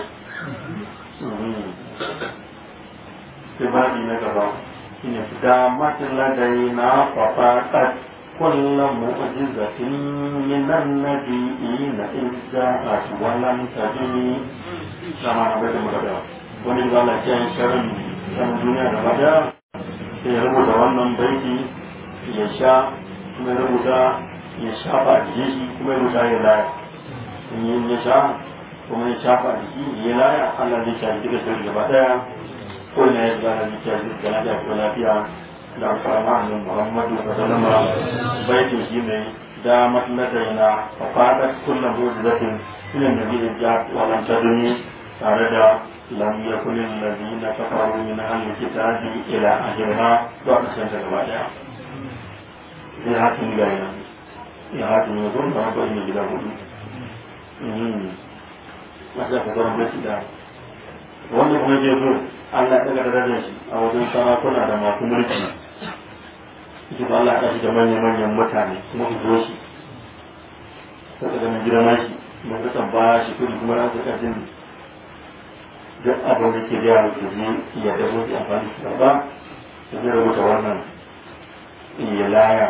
Sebab ini kalau ini sudah mati ladaina fafakat kulla mu'jizatin minan nabiyina izza'at walam tadini sama nabi itu berkata wani juga Allah yang syarin sama dunia da bada sai rubuta wannan baiti ya sha kuma rubuta ya shafa a jikin shi kuma rubuta ya laya in ya sha kuma ya shafa da shi ya laya Allah zai shafi duka sai gaba daya ko ne ya zara ni shafi da lafiya ko lafiya da alfarma annabi Muhammadu sallallahu alaihi wasallam baitin shi ne da matlata yana fafada kullum ko da zafin ina da bi da walan taduni tare da لم يكن الذين كفروا من أهل الكتاب إلى آخرها بعد سنة الرابعة sai hatin ga yana ya hatin ya zo da wata yin gida hudu masu aka zama da da wanda kuma ke so Allah ya daga darajar shi a wajen sarakuna da masu mulki shi ba Allah ya shi da manya-manyan mutane kuma su zo shi sai da mun girma shi mun ga ba shi kudi kuma na saka jin duk abin da ke da ku ji ya da su amfani da ba sai rubuta wannan ya laya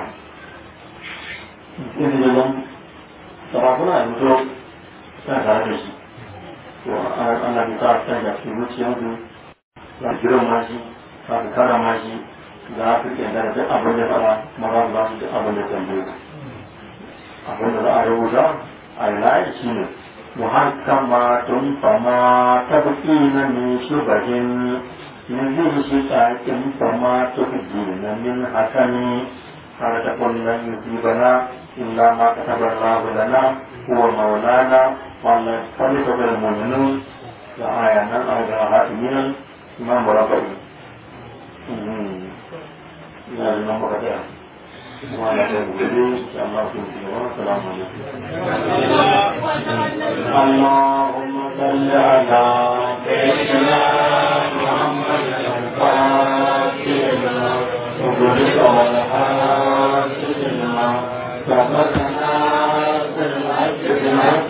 in da zan sarakuna da mutu suna tare da shi to Allah ya sa ta ga cikin zuciyarsu za su girma shi za su karama shi za su kenda da duk abin da fara kuma za su ba su duk abin da tambaye abin da za a rubuta a layi shi ne muhakkamatun fama tabqina min shubahin min zai shi tsakin fama tubqina min hasani har ta kullun yusibana illa ma kataba Allah lana huwa maulana والله فليس بالمؤمنون آية نان أو جراحات من إمام ربعي لا لنا مرتين وعلى خير إن شاء الله في السلام عليكم اللهم صل على سيدنا محمد الفاتح وبرك والحاسد لما سبقنا في الحج بالحق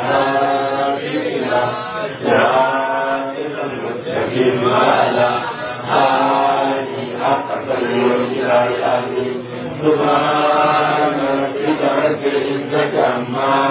المستقيم وعلى آله حق قدره سبحان ربك رب العزة عما